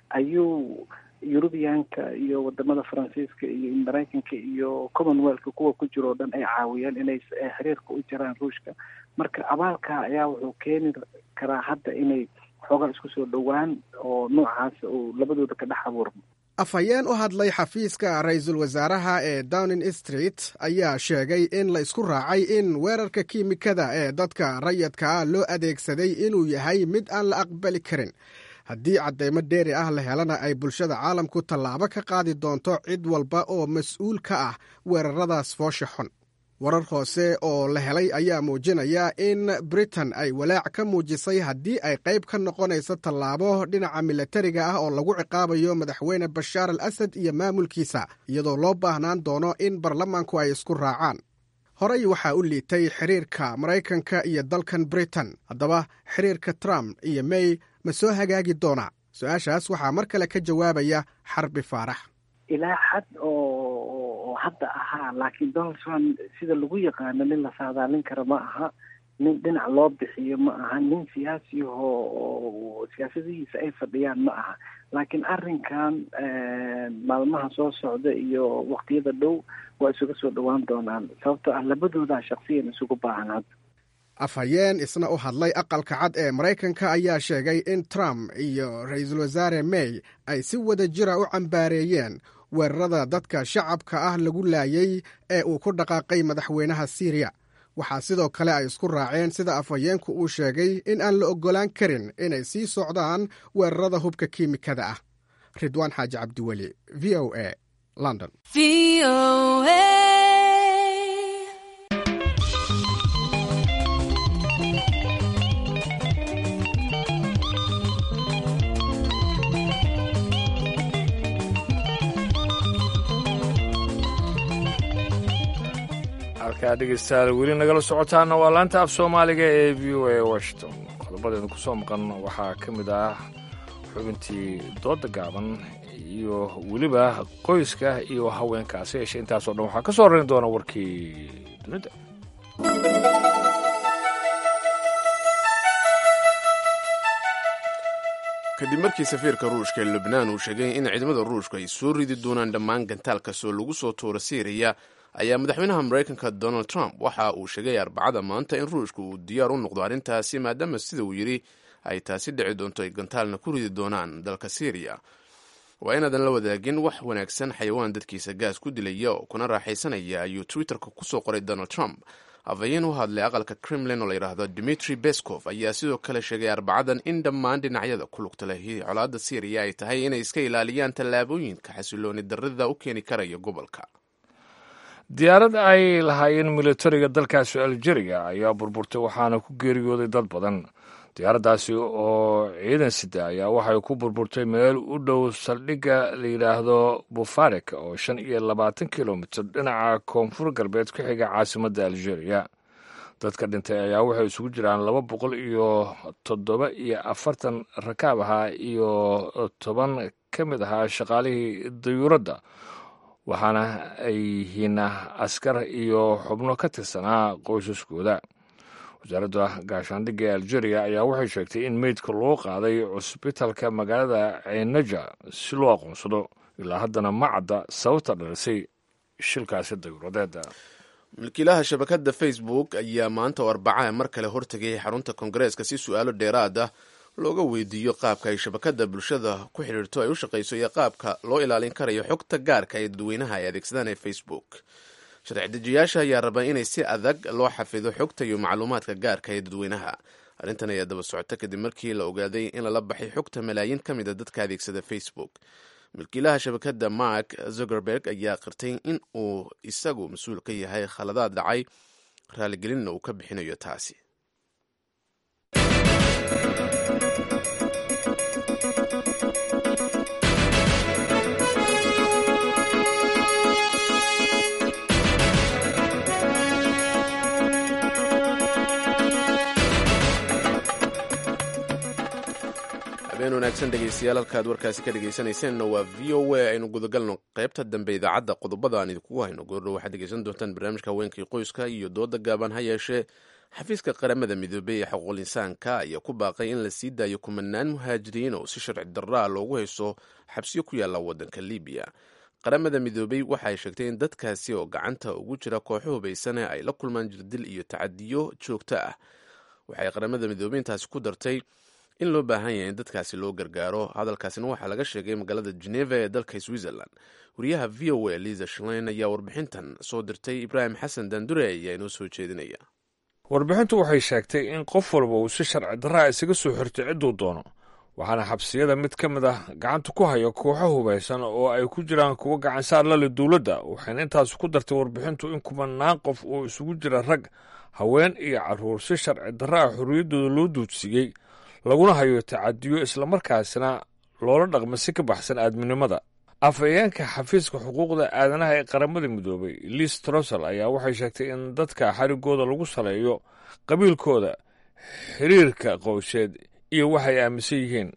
ayuu yurubiyaanka iyo wadamada faransiiska iyo maraykanka iyo commonwealthka kuwa ku jiro o dhan ay caawiyeen inay xiriirka u jiraan ruushka marka abaalka ayaa wuxuu keeni karaa hadda inay xoogaa isku soo dhowaan oo noocaas uu labadooda ka dhex abuurmo afhayeen u hadlay xafiiska ra-iisul wasaaraha ee downing street ayaa sheegay in la isku raacay in weerarka kiimikada ee dadka rayadka ah loo adeegsaday inuu yahay mid aan la aqbali karin haddii caddeymo dheeri ah la helana ay bulshada caalamku tallaabo ka qaadi doonto cid walba oo mas-uul ka ah weeraradaas foosha xun warar hoose oo la helay ayaa muujinaya in britain ay walaac ka muujisay haddii ay qayb ka noqonayso tallaabo dhinaca milatariga ah oo lagu ciqaabayo madaxweyne bashaar al asad iyo maamulkiisa iyadoo loo baahnaan doono in baarlamaanku ay isku raacaan horey waxaa u liitay xiriirka maraykanka iyo dalkan britain haddaba xiriirka trump iyo may ma soo hagaagi doonaa su-aashaas waxaa mar kale ka jawaabaya xarbi faarax ilaa xad oo hadda ahaa laakiin donald trump sida lagu yaqaano nin la saadaalin kara ma aha nin dhinac loo bixiyo ma aha nin siyaasiyaho oo siyaasadihiisa ay fadhiyaan ma aha laakiin arrinkan maalmaha soo socda iyo waqtiyada dhow waa isuga soo dhowaan doonaan sababtoo ah labadoodaa shaksiyan isugu baahan hadda afhayeen isna u hadlay aqalka cad ee maraykanka ayaa sheegay in trump iyo ra-iisul wasaare may ay si wada jira u cambaareeyeen weerarada dadka shacabka ah lagu laayay ee uu ku dhaqaaqay madaxweynaha siiriya waxaa sidoo kale ay isku raaceen sida afhayeenku uu sheegay in aan la oggolaan karin inay sii socdaan weerarada hubka kiimikada ah ridwaan xaaji cabdiweli v o a london halkaa dhegeystayaal weli nagala socotaana waa laanta af soomaaliga ee v o a washington qodobadeenu ku soo maqan waxaa ka mid ah xubintii dooda gaaban iyo weliba qoyska iyo haweenkaasi yeeshe intaasoo dhan waxaa ka soo horeyn doona warkii dunida kadib markii safiirka ruushka ee lubnaan uu sheegay in ciidamada ruushka ay soo ridi doonaan dhammaan gantaal kastoo lagu soo tuuro syriya ayaa madaxweynaha maraykanka donald trump waxa uu sheegay arbacada maanta in ruushka uu diyaar u noqdo arrintaasi maadaama sida uu yidhi ay taasi dhici doonto ay gantaalna ku ridi doonaan dalka syriya waa inaadan la wadaagin wax wanaagsan xayawaan dadkiisa gaas ku dilaya oo kuna raaxaysanaya ayuu twitterka kusoo qoray donald trump afhayeen u hadlay aqalka kremlin oo layidhaahdo dimitri beskov ayaa sidoo kale sheegay arbacadan in dhammaan dhinacyada ku lugta leh colaadda syriya ay tahay inay iska ilaaliyaan tallaabooyinka xasilooni darrida u keeni karaya gobolka diyaarad ay lahaayeen militariga dalkaasi algeria ayaa burburtay waxaana ku geeriyooday dad badan diyaaraddaasi oo ciidan sida ayaa waxay ku burburtay meel u dhow saldhigga la yidhaahdo bufarik oo shan iyo labaatan kilomitir dhinaca koonfur galbeed ku xiga caasimadda algeria dadka dhintay ayaa waxay isugu jiraan laba boqol iyo toddoba iyo afartan rakaab ahaa iyo toban ka mid ahaa shaqaalihii dayuuradda waxaana ay yihiin askar iyo xubno ka tirsanaa qoysaskooda wasaaradda gaashaandhigga ee algeria ayaa waxay sheegtay in meydka loo qaaday cusbitalka magaalada ceynaja si loo aqoonsado ilaa haddana ma cadda sababta dhalisay shilkaasi dayuuradeeda milkiilaha shabakadda facebook ayaa maanta oo arbacaha mar kale hortegay xarunta koongareeska si su-aalo dheeraad ah looga weydiiyo qaabka ay shabakadda bulshada ku xidhiirto ay u shaqayso iyo qaabka loo ilaalin karayo xogta gaarka ee dadweynaha ay adeegsadaan ee facebook sharci dejiyaasha ayaa raba inay si adag loo xafido xogta iyo macluumaadka gaarka ee dadweynaha arrintan ayaa daba socota kadib markii la ogaaday in lala baxay xogta malaayiin ka mid a dadka adeegsada facebook milkiilaha shabakadda mark zuckerberg ayaa qirtay in uu isagu mas-uul ka yahay khaladaad dhacay raaligelinna uu ka bixinayo taasi habeen wanaagsan dhegeystayaal halkaad warkaasi ka dhegeysanayseena waa v o a aynu gudagalno qaybta dambe idaacadda qodobada aan idinkugu hayno goordho waxaad dhegeysan doontaan barnaamijka haweenkii qoyska iyo dooda gaaban ha yeeshee xafiiska qaramada midoobey ee xuquuqul insaanka ayaa ku baaqay in la sii daayo kumanaan muhaajiriin oo si sharci darraa loogu hayso xabsiyo ku yaalla waddanka libiya qaramada midoobey waxay sheegtay in dadkaasi oo gacanta ugu jira kooxo hubaysane ay la kulmaan jirdil iyo tacadiyo joogto ah waxay qaramada midoobey intaasi ku dartay in loo baahan yahay in dadkaasi loo gargaaro hadalkaasina waxaa laga sheegay magaalada geneva ee dalka switzerland wariyaha v o a liza shlein ayaa warbixintan soo dirtay ibraahim xasan dandure ayaa inoo soo jeedinaya warbixintu waxay sheegtay in qof walba uu si sharci darraa isaga soo xirtay cidduu doono waxaana xabsiyada mid ka mid ah gacanta ku haya kooxo hubaysan oo ay ku jiraan kuwo gacansaar lale dowladda waxayna intaas ku dartay warbixintu in kumanaan qof oo isugu jira rag haween iyo carruur si sharci darraa xorriyaddooda loo duudsiiyey laguna hayo tacadiyo islamarkaasina loola dhaqma si ka baxsan aadminimada afhayeenka xafiiska xuquuqda aadanaha ee qaramada midoobay liis trosel ayaa waxay sheegtay in dadka xarigooda lagu saleeyo qabiilkooda xiriirka qoysheed iyo waxay aaminsan yihiin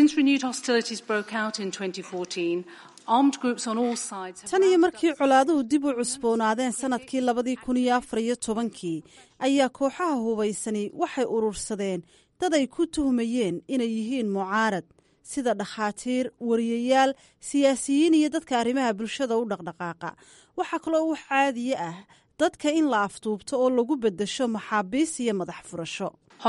tan iyo markii colaaduhu dib u cusboonaadeen sanadkii labadii kun iyo afar iyo tobankii ayaa kooxaha hubaysani waxay urursadeen dad ay ku tuhmayeen inay yihiin mucaarad sida dhakhaatiir wariyayaal siyaasiyiin iyo dadka arrimaha bulshada u dhaqdhaqaaqa waxaa kaloo wax caadiye ah dadka in la afduubto oo lagu beddesho maxaabiis iyo madax furasho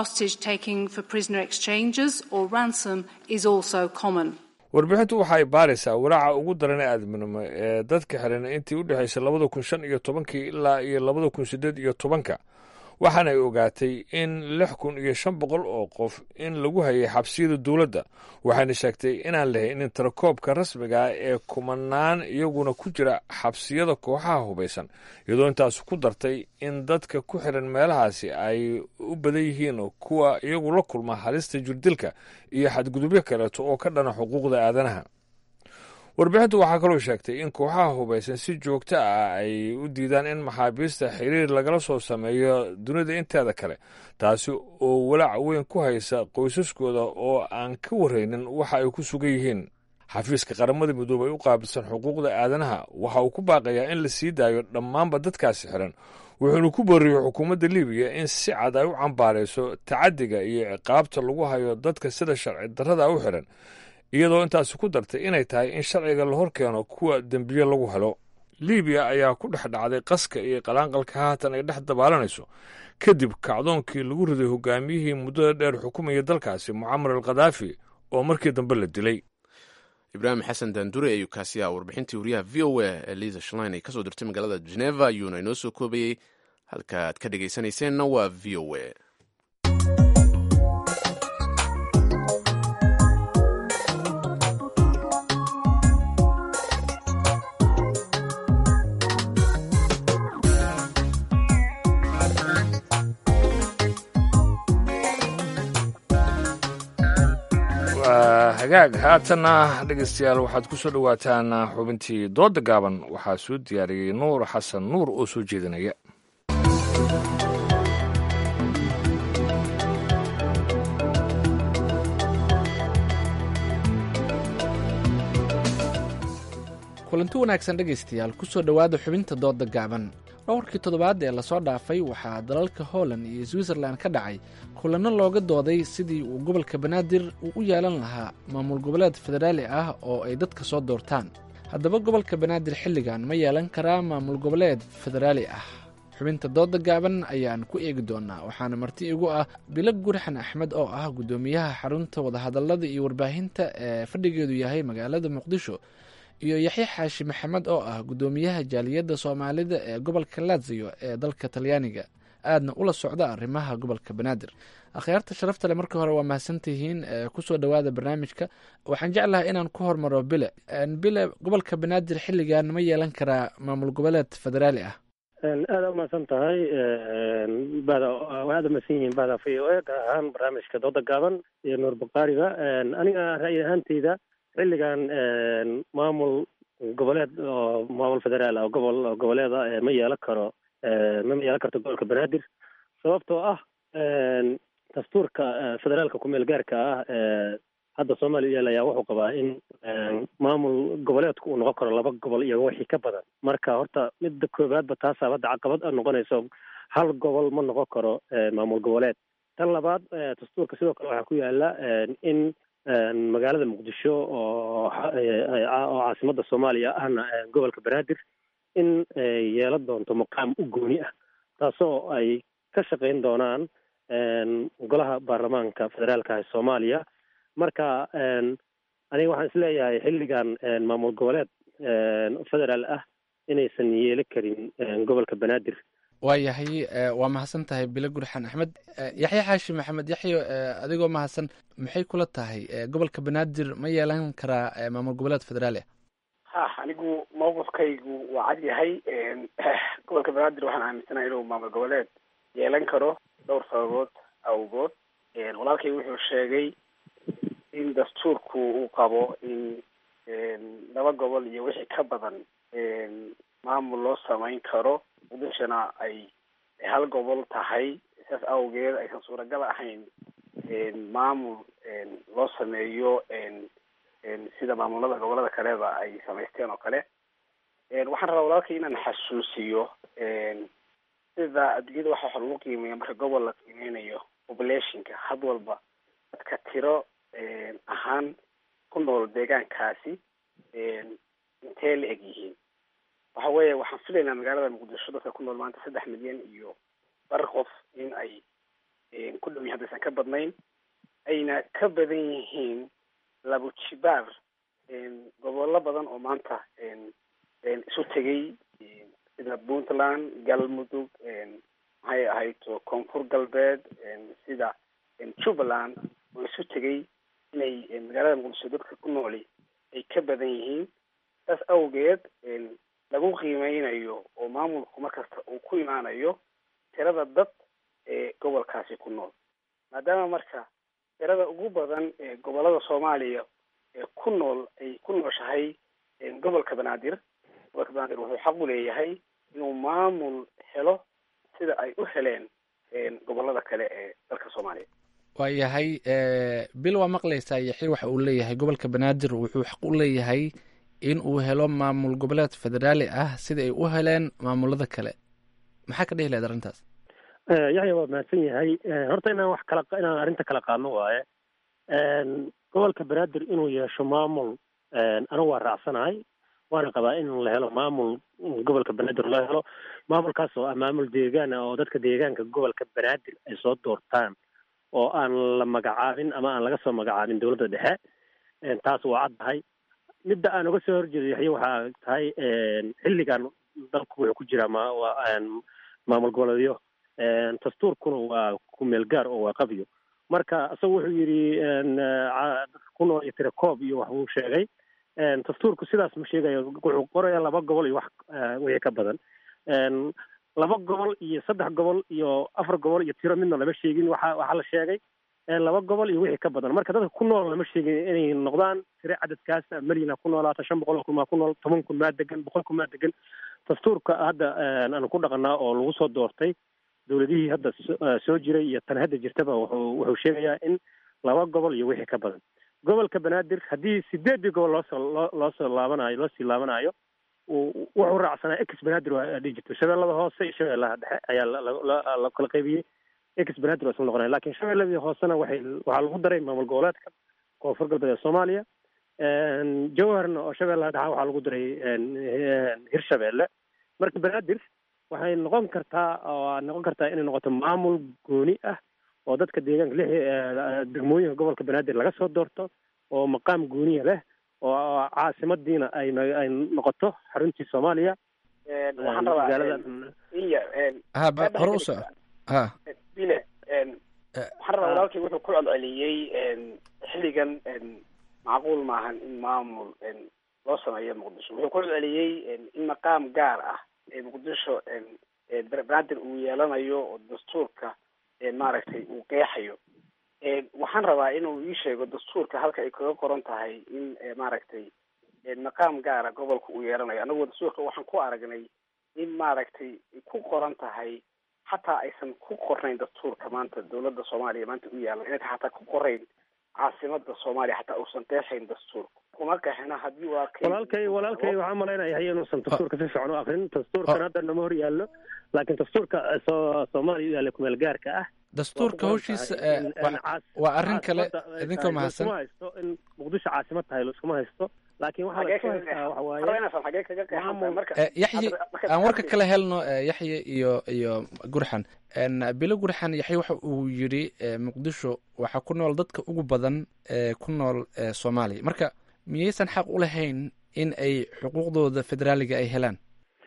warbixintu waxa ay baaraysaa walaaca ugu daran ee aadminimo ee dadka xiran intii u dhexaysay labada kun shan iyo tobankii ilaa iyo labada kun siddeed iyo tobanka waxaana ay ogaatay in lix kun iyo shan boqol oo qof in lagu hayay xabsiyada dowladda waxayna sheegtay inaan la haynin tirakoobka rasmiga ah ee kumanaan iyaguna ku jira xabsiyada kooxaha hubaysan iyadoo intaas ku dartay in dadka ku xiran meelahaasi ay u badan yihiin kuwa iyagu la kulma halista jirdilka iyo xadgudubyo kaleeto oo ka dhana xuquuqda aadanaha warbixintu waxaa kaloo sheegtay in kooxaha hubaysan si joogto ah ay u diidaan in maxaabiista xiriir lagala soo sameeyo dunida inteeda kale taasi oo walaac weyn ku haysa qoysaskooda oo aan ka waraynin waxa ay ku sugan yihiin xafiiska qaramada midoobey u qaabilsan xuquuqda aadanaha waxa uu ku baaqayaa in la sii daayo dhammaanba dadkaasi xiran wuxuuna ku booriyey xukuumadda libiya in si cad ay u cambaarayso tacadiga iyo ciqaabta lagu hayo dadka sida sharci darrada u xiran iyadoo intaasi ku dartay inay tahay in sharciga la hor keeno kuwa dembiye lagu helo libiya ayaa ku dhex dhacday qaska iyo qalaanqalka haatan ay dhex dabaalanayso kadib kacdoonkii lagu riday hogaamiyihii muddada dheer xukumaya dalkaasi mucamar al khadaafi oo markii dambe la dilay ibraahim xasan daandure ayuu kaasiyaa warbixintii wariyaha v o a ee liisa shlein ay kasoo dirtay magaalada geneva ayuuna inoo soo koobayey halka aad ka dhegaysanayseena waa v o a hagaag haatanna dhegeystayaal waxaad ku soo dhowaataan xubintii dooda gaaban waxaa soo diyaariyey nuur xasan nuur oo soo jeedinaya kulanti wanaagsan dhegaystayaal kusoo dhowaada xubinta dooda gaaban dhowrkii toddobaad ee lasoo dhaafay waxaa dalalka holland iyo switzerland ka dhacay kulanno looga dooday sidii uu gobolka banaadir uu u yeelan lahaa maamul goboleed federaali ah oo ay dadka soo doortaan haddaba gobolka banaadir xilligan ma yeelan karaa maamul goboleed federaali ah xubinta dooda gaaban ayaan ku eegi doonaa waxaana marti igu ah bilo gurxan axmed oo ah guddoomiyaha xarunta wadahadallada iyo warbaahinta ee fadhigeedu yahay magaalada muqdisho iyo yaxya xaashi maxamed oo ah guddoomiyaha jaaliyadda soomaalida ee gobolka lazio ee dalka talyaaniga aadna ula socda arrimaha gobolka banaadir akhyaarta sharafta le marka hore waa mahadsantihiin kusoo dhowaada barnaamijka waxaan jeclahay inaan ku hormaro bile bile gobolka banaadir xilligan ma yeelan karaa maamul goboleed federaali ah aada umahadsan tahay bada aada umahadsan yihiin bada v o a gaar ahaan barnaamijka dooda gaaban iyo nuur bukhaariga aniga ra'yi ahaanteyda xilligan maamul goboleed oo maamul federaal ah gobol goboleeda ma yeelan karo ma yeelan karto gobolka banaadir sababtoo ah dastuurka federaalka ku-meel gaarka ah hadda soomaaliya yaal ayaa wuxuu qabaa in maamul goboleedku uu noqon karo laba gobol iyo wixii ka badan marka horta midda koowaadba taasaa hadda caqabad noqonayso hal gobol ma noqon karo maamul goboleed tan labaad dastuurka sidoo kale waxaa ku yaala in magaalada muqdisho oo oo caasimadda soomaaliya ahna gobolka banaadir in yeelan doonto maqaam u gooni ah taasoo ay ka shaqayn doonaan golaha baarlamaanka federaalka ee soomaaliya marka aniga waxaan isleeyahay xilligan maamul goboleed federaal ah inaysan yeeli karin gobolka banaadir waayahay waa mahadsan tahay bilo gurxan axmed yaxya xaashi maxamed yaxyo adigoo mahadsan maxay kula tahay gobolka banaadir ma yeelan karaa maamul goboleed federaali ah ha anigu mawqifkaygu waa cad yahay gobolka banaadir waxaan aaminsanahay inuu maamul goboleed yeelan karo dhowr sababood awgood walaalkay wuxuu sheegay in dastuurku uu qabo in laba gobol iyo wixii ka badan maamul loo samayn karo muqdishona ay hal gobol tahay saas awgeed aysan suuragal ahayn maamul loo sameeyo sida maamulada gobolada kaleba ay samaysteen oo kale waxaan rabaa walaalkay inaan xasuusiyo sida adduunyada waxa waxa lagu qiimeeya marka gobol la qiimeynayo populationka had walba dadka tiro ahaan ku nool deegaankaasi intee la eg yihiin waxa weeye waxaan filaynaa magaalada muqdisho dadka ku nool maanta saddex milyan iyo bar qof in ay ku dhow yihin haddaysan ka badnayn ayna ka badan yihiin labo jibaar gobollo badan oo maanta isu tegay sida puntland galmudug maxay ahayd koonfur galbeed sida jubbaland oo isu tegay inay magaalada muqdisho dadka ku nooli ay ka badan yihiin saas awgeed lagu qiimeynayo oo maamulku markasta uu ku imaanayo tirada dad ee gobolkaasi ku nool maadaama marka tirada ugu badan ee gobolada soomaaliya ee ku nool ay ku nooshahay gobolka banaadir gobolka banaadir wuxuu xaq u leeyahay inuu maamul helo sida ay u heleen gobolada kale ee dalka soomaaliya waayahay bil waa maqlaysaa yaxya waxa uu leeyahay gobolka banaadir wuxuu xaq u leeyahay in uu helo maamul goboleed federaali ah sida ay u heleen maamulada kale maxaa ka dhehi lahayd arrintaas yaxya waa mahadsan yahay horta inaan wax kala inaan arrinta kala qaadno waaye gobolka banaadir inuu yeesho maamul anigu waa raacsanahay waana qabaa in la helo maamul gobolka banaadir loo helo maamulkaas oo ah maamul deegaan ah oo dadka deegaanka gobolka banaadir ay soo doortaan oo aan la magacaabin ama aan laga soo magacaabin dowladda dhexe taas waa caddahay midda aan uga soo horjeedo yaxye waxaa tahay xilligan dalku wuxuu ku jiraa ma waa maamul goboleedyo dastuurkuna waa kumeel gaar oo waa qabyo marka isagu wuxuu yidhi ku nool iyo tirakoob iyo wax uu sheegay dastuurku sidaas ma sheegayo wuxuu qoraya laba gobol iyo wax wixii ka badan laba gobol iyo saddex gobol iyo afar gobol iyo tiro midna lama sheegin waxa waxaa la sheegay laba gobol iyo wixii ka badan marka dadka ku nool lama sheegin inay noqdaan tiro cadadkaas malina ku noolaata shan boqol oo kun maa ku nool toban kun maa degan boqol kun maa degan dastuurka hadda aan ku dhaqanaa oo lagu soo doortay dowladihii hadda soo jiray iyo tan hadda jirtaba wuxuu wuxuu sheegayaa in laba gobol iyo wixii ka badan gobolka banaadir haddii sideedii gobol loosoo loo loosoo laabanayo loo sii laabanayo wuxuu raacsanaa ex banaadir waa dhihi jirto shabeellada hoose iyo shabeellaha dhexe ayaa la kala qaybiyey ex banaadir waa isla noqonaya lakin shabeelladii hoosena waxay waxaa lagu daray maamul goboleedka koonfur galbeed ee soomaaliya jawharna oo shabeellaha dhexe waxaa lagu daray hirshabeelle marka banaadir waxay noqon kartaa oo noqon kartaa inay noqoto maamul gooni ah oo dadka deegaanka lix degmooyinka gobolka banaadir laga soo doorto oo maqaam gooniya leh oo caasimadiina ay ay noqoto xaruntii soomaaliya waxaan rabaa iya ha hore u soco ha bile waxaan rabaa walaalkay wuxuu ku celceliyey xilligan macquul maahan in maamul loo sameeyo muqdisho wuxuu ku celceliyey in maqaam gaar ah ee muqdisho banaadir uu yeelanayo oo dastuurka maaragtay uu qeexayo waxaan rabaa inuu ii sheego dastuurka halka ay kaga qoran tahay in maaragtay maqaam gaara gobolka uu yeelanayo annagu dastuurka waxaan ku aragnay in maaragtay ku qoran tahay xataa aysan ku qornayn dastuurka maanta dowladda soomaaliya maanta u yaalan inayta xataa ku qorayn caasimada soomaaliya xataa uusan qeexayn dastuurka kuma qeexina haddii waa walaalkay walaalkay waxaan malaynaya hay inuusan dastuurka si fiican u akrin dastuurkan hadda nama hor yaallo laakiin dastuurka soo soomaaliya u yaalla kumeel gaarka ah dastuurka hawshiisa waa arrin kale idinkoo mahadsan iskuma haysto in muqdisho caasimad tahay iskuma haysto laakiin waxaa la isku haystaa waxa waaye yaxye aan warka kala helno yaxye iyo iyo gurxan bilo gurxan yaxye waxa uu yidhi muqdisho waxaa ku nool dadka ugu badan ee ku nool soomaaliya marka miyaysan xaq u lahayn in ay xuquuqdooda federaaliga ay helaan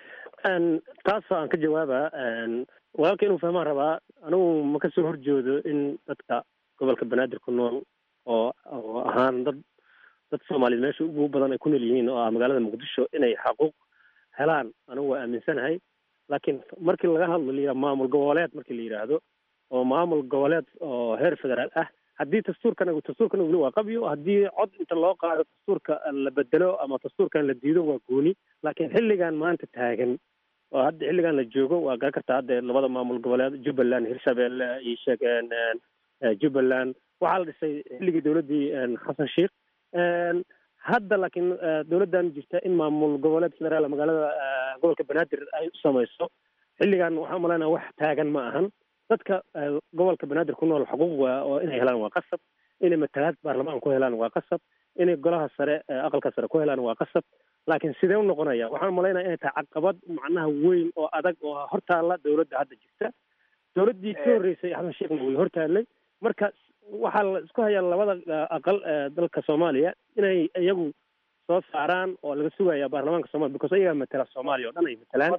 taas aan ka jawaaba walaalka inuu fahmaan rabaa anigu ma kasoo horjoodo in dadka gobolka banaadir ku nool oo oo ahaan dad dad soomaaliyeed meesha ugu badan ay ku nool yihiin oo ah magaalada muqdisho inay xaquuq helaan anigu waa aaminsanahay laakiin markii laga hadlo la yidhaha maamul goboleed markii la yidhaahdo oo maamul goboleed oo heer federaal ah haddii dastuurkan dastuurkan weli waa qabyo haddii cod inta loo qaado dastuurka la bedelo ama dastuurkan la diido waa gooni laakiin xilligan maanta taagan oo hadda xilligan la joogo waa garan kartaa hadda labada maamul goboleed jubbaland hirshabelle iyo sheegeen jubbaland waxaa la dhisay xilligii dowladdii xasan sheikh hadda laakiin dowladdan jirta in maamul goboleed federaal magaalada gobolka banaadir ay u samayso xilligan waxaan malaynaa wax taagan ma ahan dadka gobolka banaadir ku nool xuquuq waa oo inay helaan waa qasab inay matalaad baarlamaan ku helaan waa qasab inay golaha sare aqalka sare ku helaan waa qasab laakiin sidee u noqonaya waxaan malaynaya inay tahay caqabad macnaha weyn oo adag oo hortaalla dowladda hadda jirta dowladdii ka horreysay xasan sheekhna way hortaallay marka waxaa la isku hayaa labada aqal dalka soomaaliya inay iyagu soo saaraan oo laga sugaya baarlamaanka somalia because iyagaa matala soomaaliya o dhan ay matalaan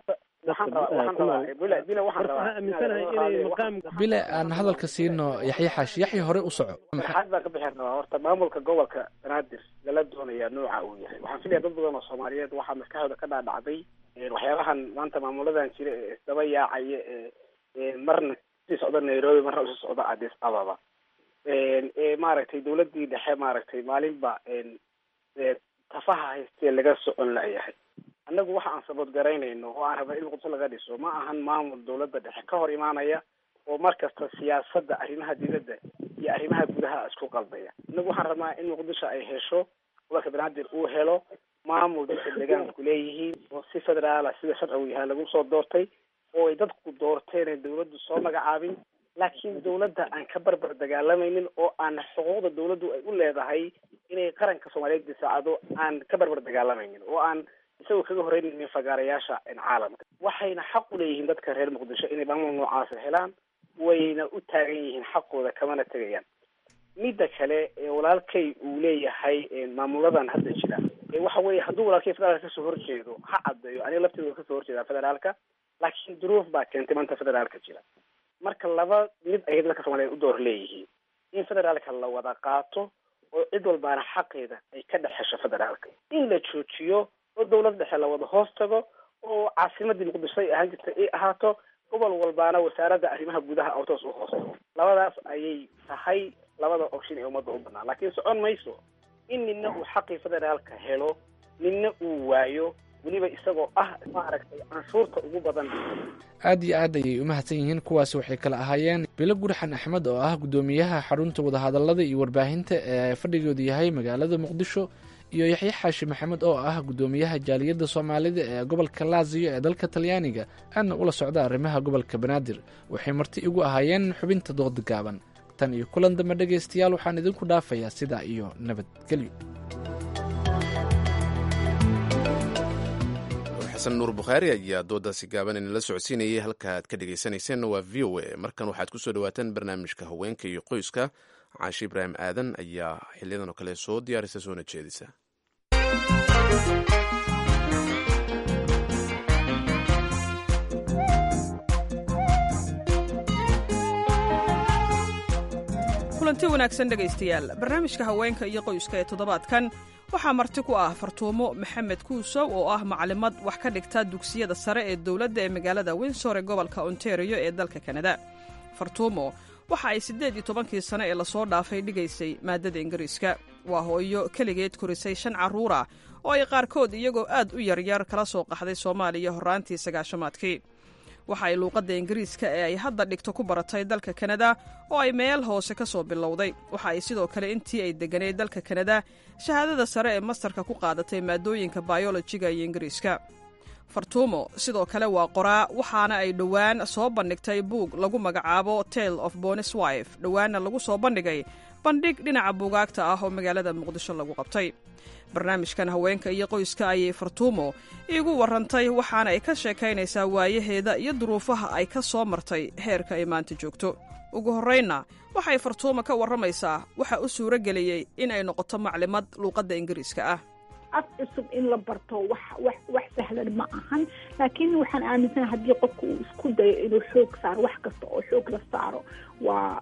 bile aan hadalka siino yaxye xaashi yaxye hore u soco maxaad baan ka bixin rabaa horta maamulka gobolka banaadir lala doonayaa nooca uu yahay waxaan filaya dad badan oo soomaaliyeed waxaa maskaxdooda ka dhaadhacday waxyaabahan maanta maamuladan jira ee isdaba yaacaya ee marna sii socda nairobi marna usii socda addis ababa ee maaragtay dowladii dhexe maaragtay maalinba tafaha haystee laga socon layahay annagu waxa aan sabood garaynayno oo aan rabna in muqdisho laga dhiso ma ahan maamul dawladda dhexe ka hor imaanaya oo mar kasta siyaasadda arrimaha dibadda iyo arrimaha gudaha isku qaldaya annagu waxaan rabnaa in muqdisho ay hesho gobolka banaadir uu helo maamul dadka deegaanku leeyihiin oo si federaala sida sharcigu yahay lagu soo doortay oo ay dadku doorteen ee dawladdu soo magacaabin laakiin dawladda aan ka barbar dagaalamaynin oo aan xuquuqda dawladdu ay u leedahay inay qaranka soomaaliyeed disaacado aan ka barbar dagaalamaynin oo aan isagoo kaga horeynaynin fagaarayaasha caalamka waxayna xaq u leeyihiin dadka reer muqdisho inay maamul noocaasa helaan wayna u taagan yihiin xaqooda kamana tegayaan midda kale walaalkay uu leeyahay maamuladan hadda jira waxa weeye hadduu walaalkay federaalka kasoo horjeedo ha caddeeyo aniga lafteeda kasoo horjeedaa federaalka laakiin duruuf baa keentay maanta federaalka jira marka laba mid ayay dadka soomaaliyeed u door leeyihiin in federaalka la wada qaato oo cid walbaana xaqeeda ay ka dhex hesho federaalka in la joojiyo oo dawlad dhexe la wada hoos tago oo caasimadii muqdisho ay ahaan jirtay ay ahaato gobol walbaana wasaaradda arrimaha gudaha oo toos u hoos tago labadaas ayay tahay labada option ee ummadda u banaan laakiin socon mayso in nina uu xaqii federaalka helo nina uu waayo weliba isagoo ah maaragtay canshuurta ugu badan aad iyo aad ayay u mahadsan yihiin kuwaasi waxay kala ahaayeen bilo gurxan axmed oo ah guddoomiyaha xarunta wadahadallada iyo warbaahinta ee fadhigoodu yahay magaalada muqdisho iyo yaxye xaashi maxamed oo ah guddoomiyaha jaaliyadda soomaalida ee gobolka laasiyo ee dalka talyaaniga aadna ula socda arrimaha gobolka banaadir waxay marti igu ahaayeen xubinta dooda gaaban tan iyo kulan dambe dhegaystayaal waxaan idinku dhaafayaa sidaa iyo nabadgelyo xasan nuur bukhaari ayaa doodaasi gaaban inala socodsiinayay halka aad ka dhegaysanayseena waa v o a markan waxaad ku soo dhawaataan barnaamijka haweenka iyo qoyska caashi ibraahim aadan ayaa xiliyadan oo kale soo diyaarisa soona jeedisa kulanti wanaagsan dhegaystayaal barnaamijka haweenka iyo qoyska ee toddobaadkan waxaa marti ku ah fartuumo maxamed kuusow oo ah maclimad wax ka dhigta dugsiyada sare ee dowladda ee magaalada winsor ee gobolka ontario ee dalka kanada fartuumo waxa ay siddeed iyo tobankii sano ee lasoo dhaafay dhigaysay maadada ingiriiska waa hooyo keligeed korisay shan carruur ah oo ay qaarkood iyagoo aad u yaryar kala soo qaxday soomaaliya horraantii sagaashamaadkii waxa ay luuqadda ingiriiska ee ay hadda dhigto ku baratay dalka kanada oo ay meel hoose ka soo bilowday waxa ay sidoo kale intii ay degganayd dalka kanada shahaadada sare ee mastarka ku qaadatay maadooyinka bayolojiga iyo ingiriiska fartuumo sidoo kale waa qoraa waxaana ay dhowaan soo bandhigtay buug lagu magacaabo tale of bonis wife dhowaanna lagu soo bandhigay bandhig dhinaca buugaagta ah oo magaalada muqdisho lagu qabtay barnaamijkan haweenka iyo qoyska ayay fartuumo iigu warrantay waxaana ay ka sheekaynaysaa waayaheeda iyo duruufaha ay ka soo martay heerka ay maanta joogto ugu horraynna waxay fartuumo ka warramaysaa waxa u suuro geliyey in ay noqoto maclimad luuqadda ingiriiska ah af cusub in la barto wax wax wax sahlan ma ahan laakiin waxaan aaminsanaha haddii qofka uu isku dayo inuu xoog saaro wax kasta oo xoog la saaro waa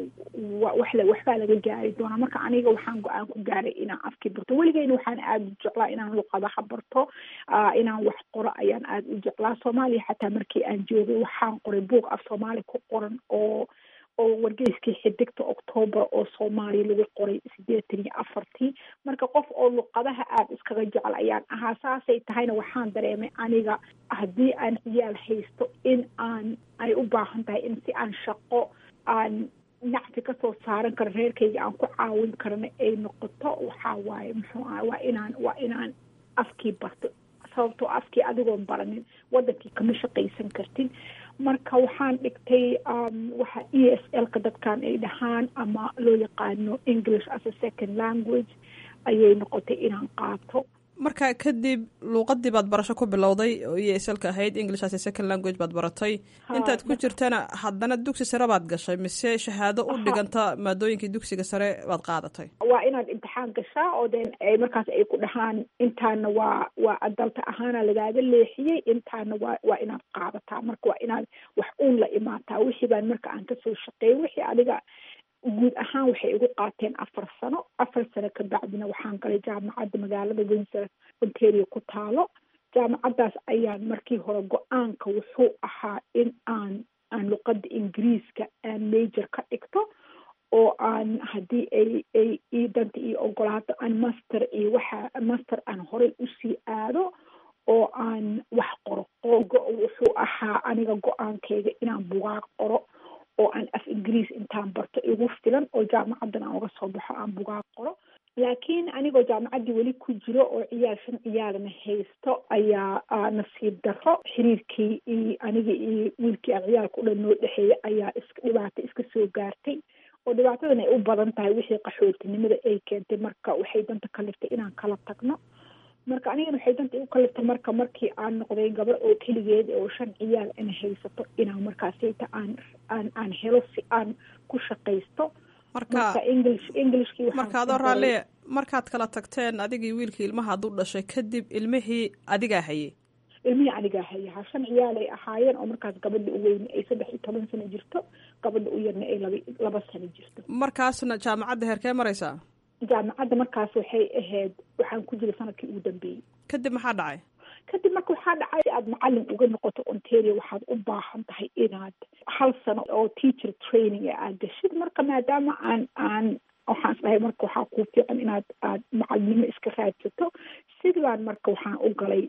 wa wax la waxbaa laga gaari doonaa marka aniga waxaan go-aan ku gaaray inaan afkii barto weligeyna waxaan aada u jeclaa inaan luqadaha barto inaan wax qoro ayaan aada u jeclaa soomaaliya xataa markii aan joogay waxaan qoray buug af soomaali ku qoran oo oo wargeyskii xidigta octoobar oo soomaaliya lagu qoray sideetan iyo afartii marka qof oo luqadaha aada iskaga jecel ayaan ahaa saasay tahayna waxaan dareemay aniga haddii aan ciyaal haysto in aan ay u baahan tahay in si aan shaqo aan nacfi kasoo saaran karo reerkayga aan ku caawin karana ay noqoto waxaa waaye muxuu aha waa inaan waa inaan afkii barto sababtoo afkii adigoon baranin wadankii kama shaqaysan kartin marka waxaan dhigtay waxa e s l ka dadkan ay dhahaan ama loo yaqaano english as a second language ayay noqotay inaan qaato marka kadib luuqadii baad barasho ku bilowday oo e s lka ahayd english as a second language baad baratay intaad ku jirtana haddana dugsi sare baad gashay mise shahaado u dhiganta maadooyinkii dugsiga sare baad qaadatay waa inaad imtixaan gashaa oo den markaas ay ku dhahaan intaana waa waa adalta ahaana lagaaga leexiyey intaana waa waa inaad qaadataa marka waa inaad wax uun la imaataa wixii baan marka aan kasoo shaqeeyay wixii adiga guud ahaan waxay igu qaateen afar sano afar sano ka bacdina waxaan galay jaamacadda magaalada windsor ontario ku taalo jaamacaddaas ayaan markii hore go-aanka wuxuu ahaa in aan aan luqadda ingiriiska aan major ka dhigto oo aan haddii ay ay ii danta iyo ogolaato aan master iyo waxa master aan horey usii aado oo aan wax qoro oo wuxuu ahaa aniga go-aankayga inaan bugaag qoro oo aan af ingiriis intaan barto igu filan oo jaamacaddan aan uga soo baxo aan bugaag qoro laakiin anigoo jaamacaddii weli ku jiro oo ciyaal shan ciyaalna haysto ayaa nasiib darro xiriirkii iyo aniga iyo wiilkii aan ciyaalka u dhan noo dhexeeyay ayaa iska dhibaato iska soo gaartay oo dhibaatadan ay u badan tahay wixii qaxootinimada ay keentay marka waxay danta kaliftay inaan kala tagno marka anigana waxay danta igu kaliftay marka markii aan noqday gabar oo keligeed oo shan ciyaal ana haysato inaan markaasayta aan aan aan helo si aan ku shaqaysto marka english englishkii marka adoo raalliye markaad kala tagteen adigii wiilkii ilmaha hadduu dhashay kadib ilmihii adigaa hayay ilmihii anigaa haya ha shan ciyaal ay ahaayeen oo markaas gabadha u weyne ay saddex iyo toban sano jirto gabadha u yarna ay laba laba sano jirto markaasna jaamacadda heerkee maraysaa jaamacadda markaas waxay ahayd waxaan ku jiray sanadkii ugu dambeeyey kadib maxaa dhacay kadib marka waxaa dhacay si aad macalin uga noqoto ontario waxaad u baahan tahay inaad hal sano oo teacher training ee aad gashid marka maadaama aan aan waxaan isdhahay marka waxaa kuu fiican inaad aad macalinimo iska raadsato sidii baan marka waxaan u galay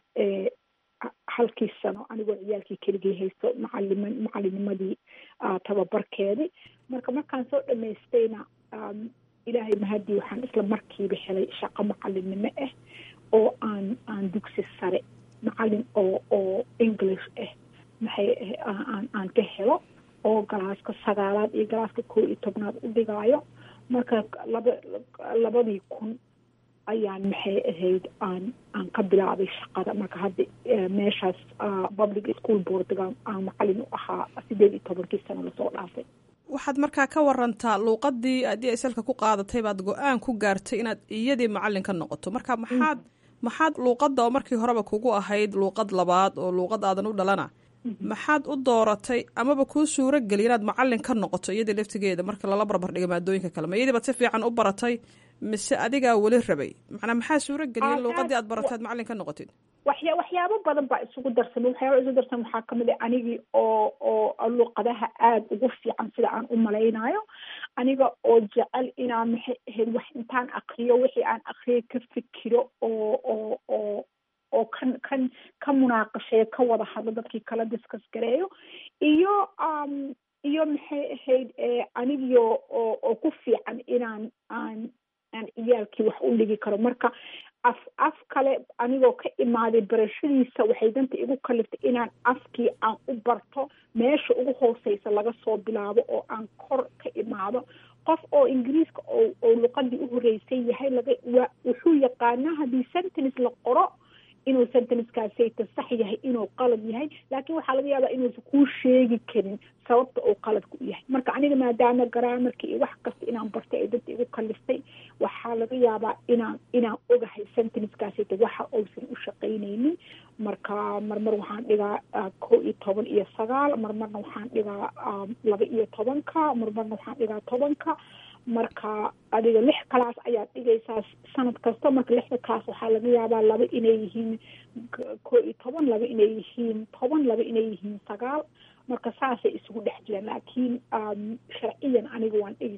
halkii sano anigoo ciyaalkii keligii haysto macalima macalinimadii tababarkeedii marka markaan soo dhamaystayna ilaahay mahadii waxaan isla markiiba helay shaqo macalinimo ah oo aan aan dugsi sare macalin oo oo english ah maxay aan aan ka helo oo galaaska sagaalaad iyo galaaska koo iyo tobnaad u dhigaayo marka laba labadii kun ayaan maxay ahayd aan aan ka bilaabay shaqada marka hadda meeshaas public school boardga aan macalin u ahaa sideed iyo tobankii sano lasoo dhaafay waxaad markaa ka warantaa luuqadii aad slka ku qaadatay baad go-aan ku gaartay inaad iyadii macalin ka noqoto marka maxaad maxaad luuqadda oo markii horeba kugu ahayd luuqad labaad oo luuqad aadan u dhalana maxaad u dooratay amaba kuu suuro geliya inaad macalin ka noqoto iyadii laftigeeda marka lala barbar dhiga maadooyinka kale ma iyadii baad si fiican u baratay mise adigaa weli rabay macnaa maxaa suuro geliya in luuqadii aad baratay aad macalin ka noqotid waxya waxyaabo badan baa isugu darsamay waxyaaba isugu darsan waxaa kamid ah anigii oo oo luuqadaha aada ugu fiican sida aan u malaynayo aniga oo jecel inaan maxay ahayd wax intaan akriyo wixii aan akriyay ka fikiro oo oo oo oo kan kan ka munaaqasheeyo ka wada hadlo dadkii kala discuss gareeyo iyo iyo maxay ahayd anigio oo oo ku fiican inaan aan aan ciyaalkii wax u dhigi karo marka af af kale anigoo ka imaaday barashadiisa waxay danta igu kaliftay inaan afkii aan u barto meesha ugu hooseysa laga soo bilaabo oo aan kor ka imaado qof oo ingiriiska oo oo luqadii u horeysay yahay laga wa wuxuu yaqaanaa haddii sentence la qoro inuu sentencekaasayta sax yahay inuu qalad yahay laakiin waxaa laga yaabaa inuusan kuu sheegi karin sababta uu qaladku u yahay marka aniga maadaama garaamarka iyo wax kasta inaan bartay ay dadta igu kaliftay waxaa laga yaabaa inaan inaan ogahay sentencekaasayta waxa uusan u shaqaynaynin marka marmar waxaan dhigaa kow iyo toban iyo sagaal marmarna waxaan dhigaa laba iyo tobanka marmarna waxaan dhigaa tobanka marka adiga lix class ayaad dhigaysaa sanad kasta marka lixda class waxaa laga yaabaa laba inay yihiin koo iyo toban laba inay yihiin toban laba inay yihiin sagaal marka saasay isugu dhex jiraan laakiin sharciyan aniga waan dhigi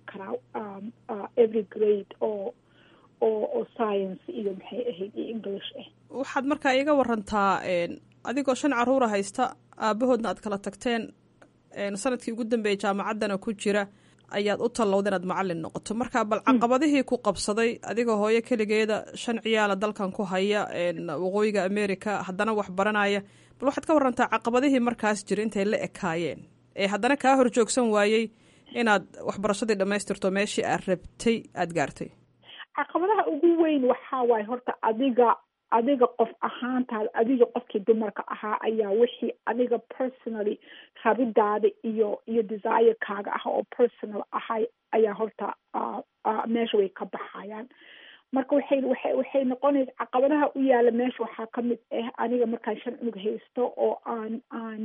karaa every grade oo oo oo science iyo maxay ahayd iyo english ah waxaad markaa iiga warantaa adigoo shan caruura haysta aabahoodna aad kala tagteen sanadkii ugu dambeeyay jaamacaddana ku jira ayaad u tallowda inaad macalin noqoto marka bal caqabadihii ku qabsaday adigoo hooyo keligeeda shan ciyaala dalkan ku haya waqooyiga america haddana wax baranaya bal waxaad ka warantaa caqabadihii markaas jira intay la ekaayeen ee haddana kaa hor joogsan waayey inaad waxbarashadii dhammaystirto meeshii aad rabtay aada gaartay caqabadaha ugu weyn waxaa waaye horta adiga adiga qof ahaantaada adiga qofkii dumarka ahaa ayaa wixii adiga personally rabidaada iyo iyo desire-kaaga ah oo personal ahay ayaa horta meesha way ka baxayaan marka waxay waxay waxay noqonaysa caqabadaha u yaala meesha waxaa kamid ah aniga markaan shan cunug haysto oo aan aan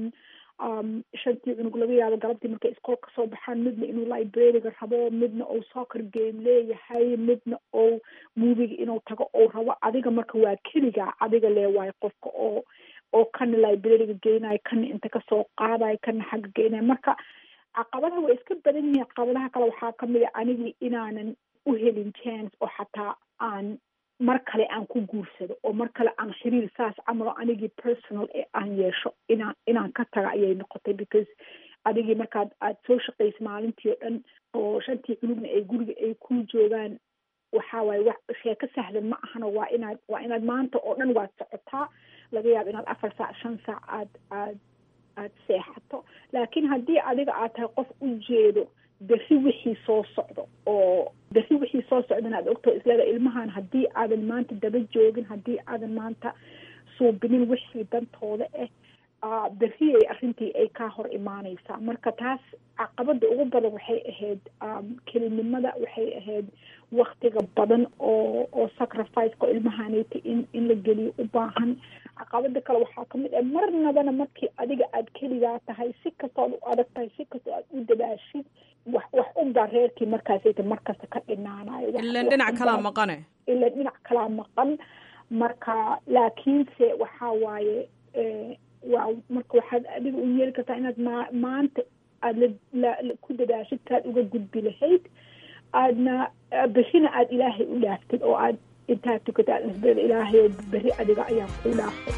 shantii cunug laga yaabo galabtii markay iskool kasoo baxaan midna inuu librariga rabo midna uu soccer game leeyahay midna ou moviga inuu tago ou rabo adiga marka waa keligaa adiga lee waayo qofka oo oo kana librariga geynayo kana inta kasoo qaadayo kana xagga geynayo marka caqabadaha way iska badan yihiin caqabadaha kale waxaa kamid a anigii inaanan u helin chance oo xataa aan mar kale aan ku guursado oo mar kale aan xiriir saas camalo anigii personal ee aan yeesho inaan inaan ka taga ayay noqotay because adigii markaad aad soo shaqaysa maalintii oo dhan oo shantii cunugna ay guriga ay ku joogaan waxa waaye wax sheeko sahlan ma ahano waa inaad waa inaad maanta oo dhan waad socotaa laga yaabo inaad afar saac shan saac aad aad aad seexato laakiin haddii adiga aad tahay qof u jeedo berri wixii soo socdo oo berri wixii soo socdana aad ogtao isleeda ilmahan haddii aadan maanta daba joogin haddii aadan maanta suubinin wixii dantooda ah berri ay arrintii ay kaa hor imaaneysaa marka taas caqabada ugu badan waxay ahayd kelinimada waxay ahayd waktiga badan oo oo sacrificeka ilmahaneyta in in la geliyo u baahan caqabada kale waxaa kamid ah marnabana markii adiga aad keligaa tahay si kastood u adag tahay si kastoo aad u dadaashid wax wax unbaa reerkii markaasayta markasta ka dhinaanayo ilan dhinac kalaa maqane ilan dhinac kalaa maqan marka laakiinse waxaa waaye waa marka waxaad adiga u yeeli kartaa inaad ma maanta aada la ku dadaashid saad uga gudbi lahayd aadna berrina aada ilaahay u dhaaftid oo aad intaad tukata aad isbada ilaahay oo berri adiga ayaa kuu dhaafay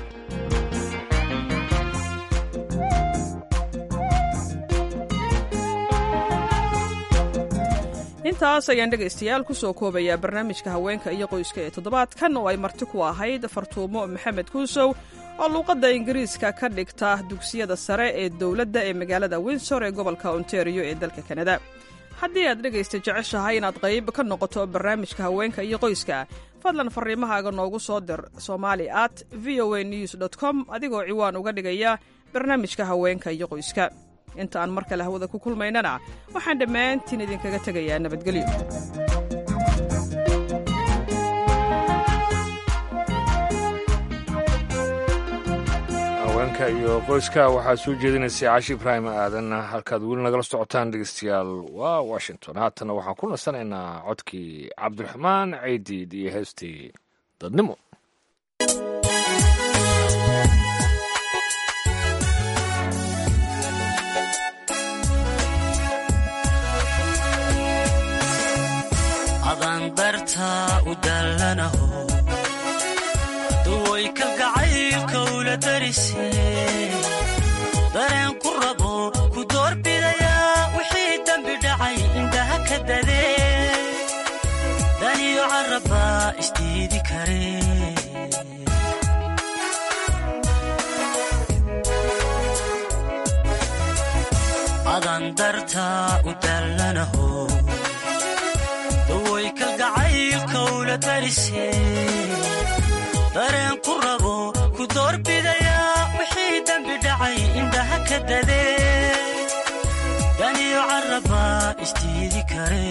intaas ayaan dhegaystayaal ku soo koobayaa barnaamijka haweenka iyo qoyska ee toddobaadkan oo ay marti ku ahayd fartuumo maxamed kuusow oo luuqadda ingiriiska ka dhigta dugsiyada sare ee dowladda ee magaalada winsor ee gobolka ontario ee dalka kanada haddii aad dhegaysta jeceshahay inaad qayb ka noqoto barnaamijka haweenka iyo qoyska fadlan fariimahaaga noogu soo dir somali at v o a news dt com adigoo ciwaan uga dhigaya barnaamijka haweenka iyo qoyska inta aan mar kale hawada ku kulmaynana waxaan dhammaantiin idinkaga tegayaa nabadgelyo haweenka iyo qoyska waxaa soo jeedinaysay caashi ibraahim aadan halkaad weli nagala socotaan dhegeystayaal waa washington haatana waxaan ku nasanaynaa codkii cabdiraxmaan ceydiid iyo heestii dadnimo adandarta u dallanaho duway kalgacaylka ula darise dareen ku rabo ku doorbidayaa wixii dembi dhacay indhaha ka dadee daniyo carrabba isdiidi kare adandarta u dallanaho daway kalgacaylka ula darise dareen ku rabo ku doorbidayaa wixii dembi dhacay indhaha ka dadee daniyo carrabba isdiidi kare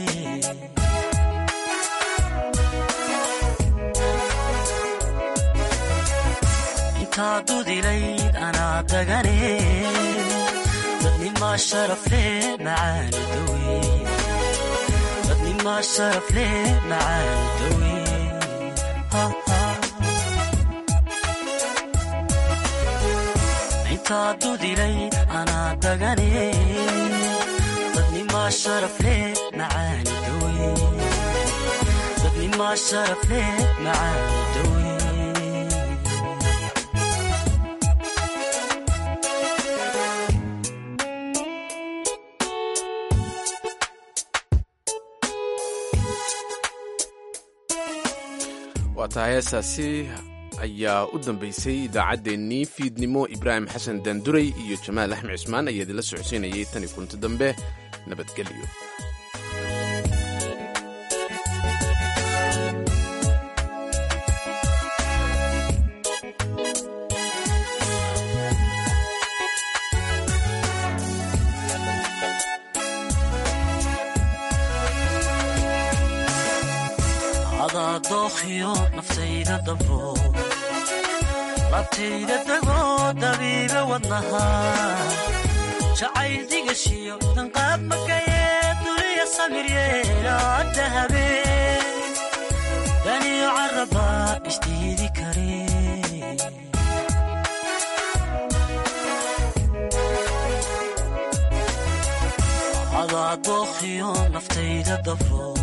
intaa dudilayd anaa dagane dadnimaa sharaf leh macaani dawe dadnimaa sharaf leh macaani dawe intaa dudilay anaa dagane dadnimaa sharaf leh macaani dawe dadnimaa sharaf leh macaani dawe waa tahay heestaasi ayaa u dambaysay idaacaddeenii fiidnimo ibraahim xasan daanduray iyo jamaal axmed cismaan ayaa idinla socodsiinayay tan iyo kunti dambe nabadgelyo adaa dookhiyo naftayda dabro labtayda degoo dabiibe wadnaha jacayl digashiyo danqaab makayee duliya samir yeelaadda habeen daniyo carrabba isdiidi kare adaa dookhiyo naftayda dafo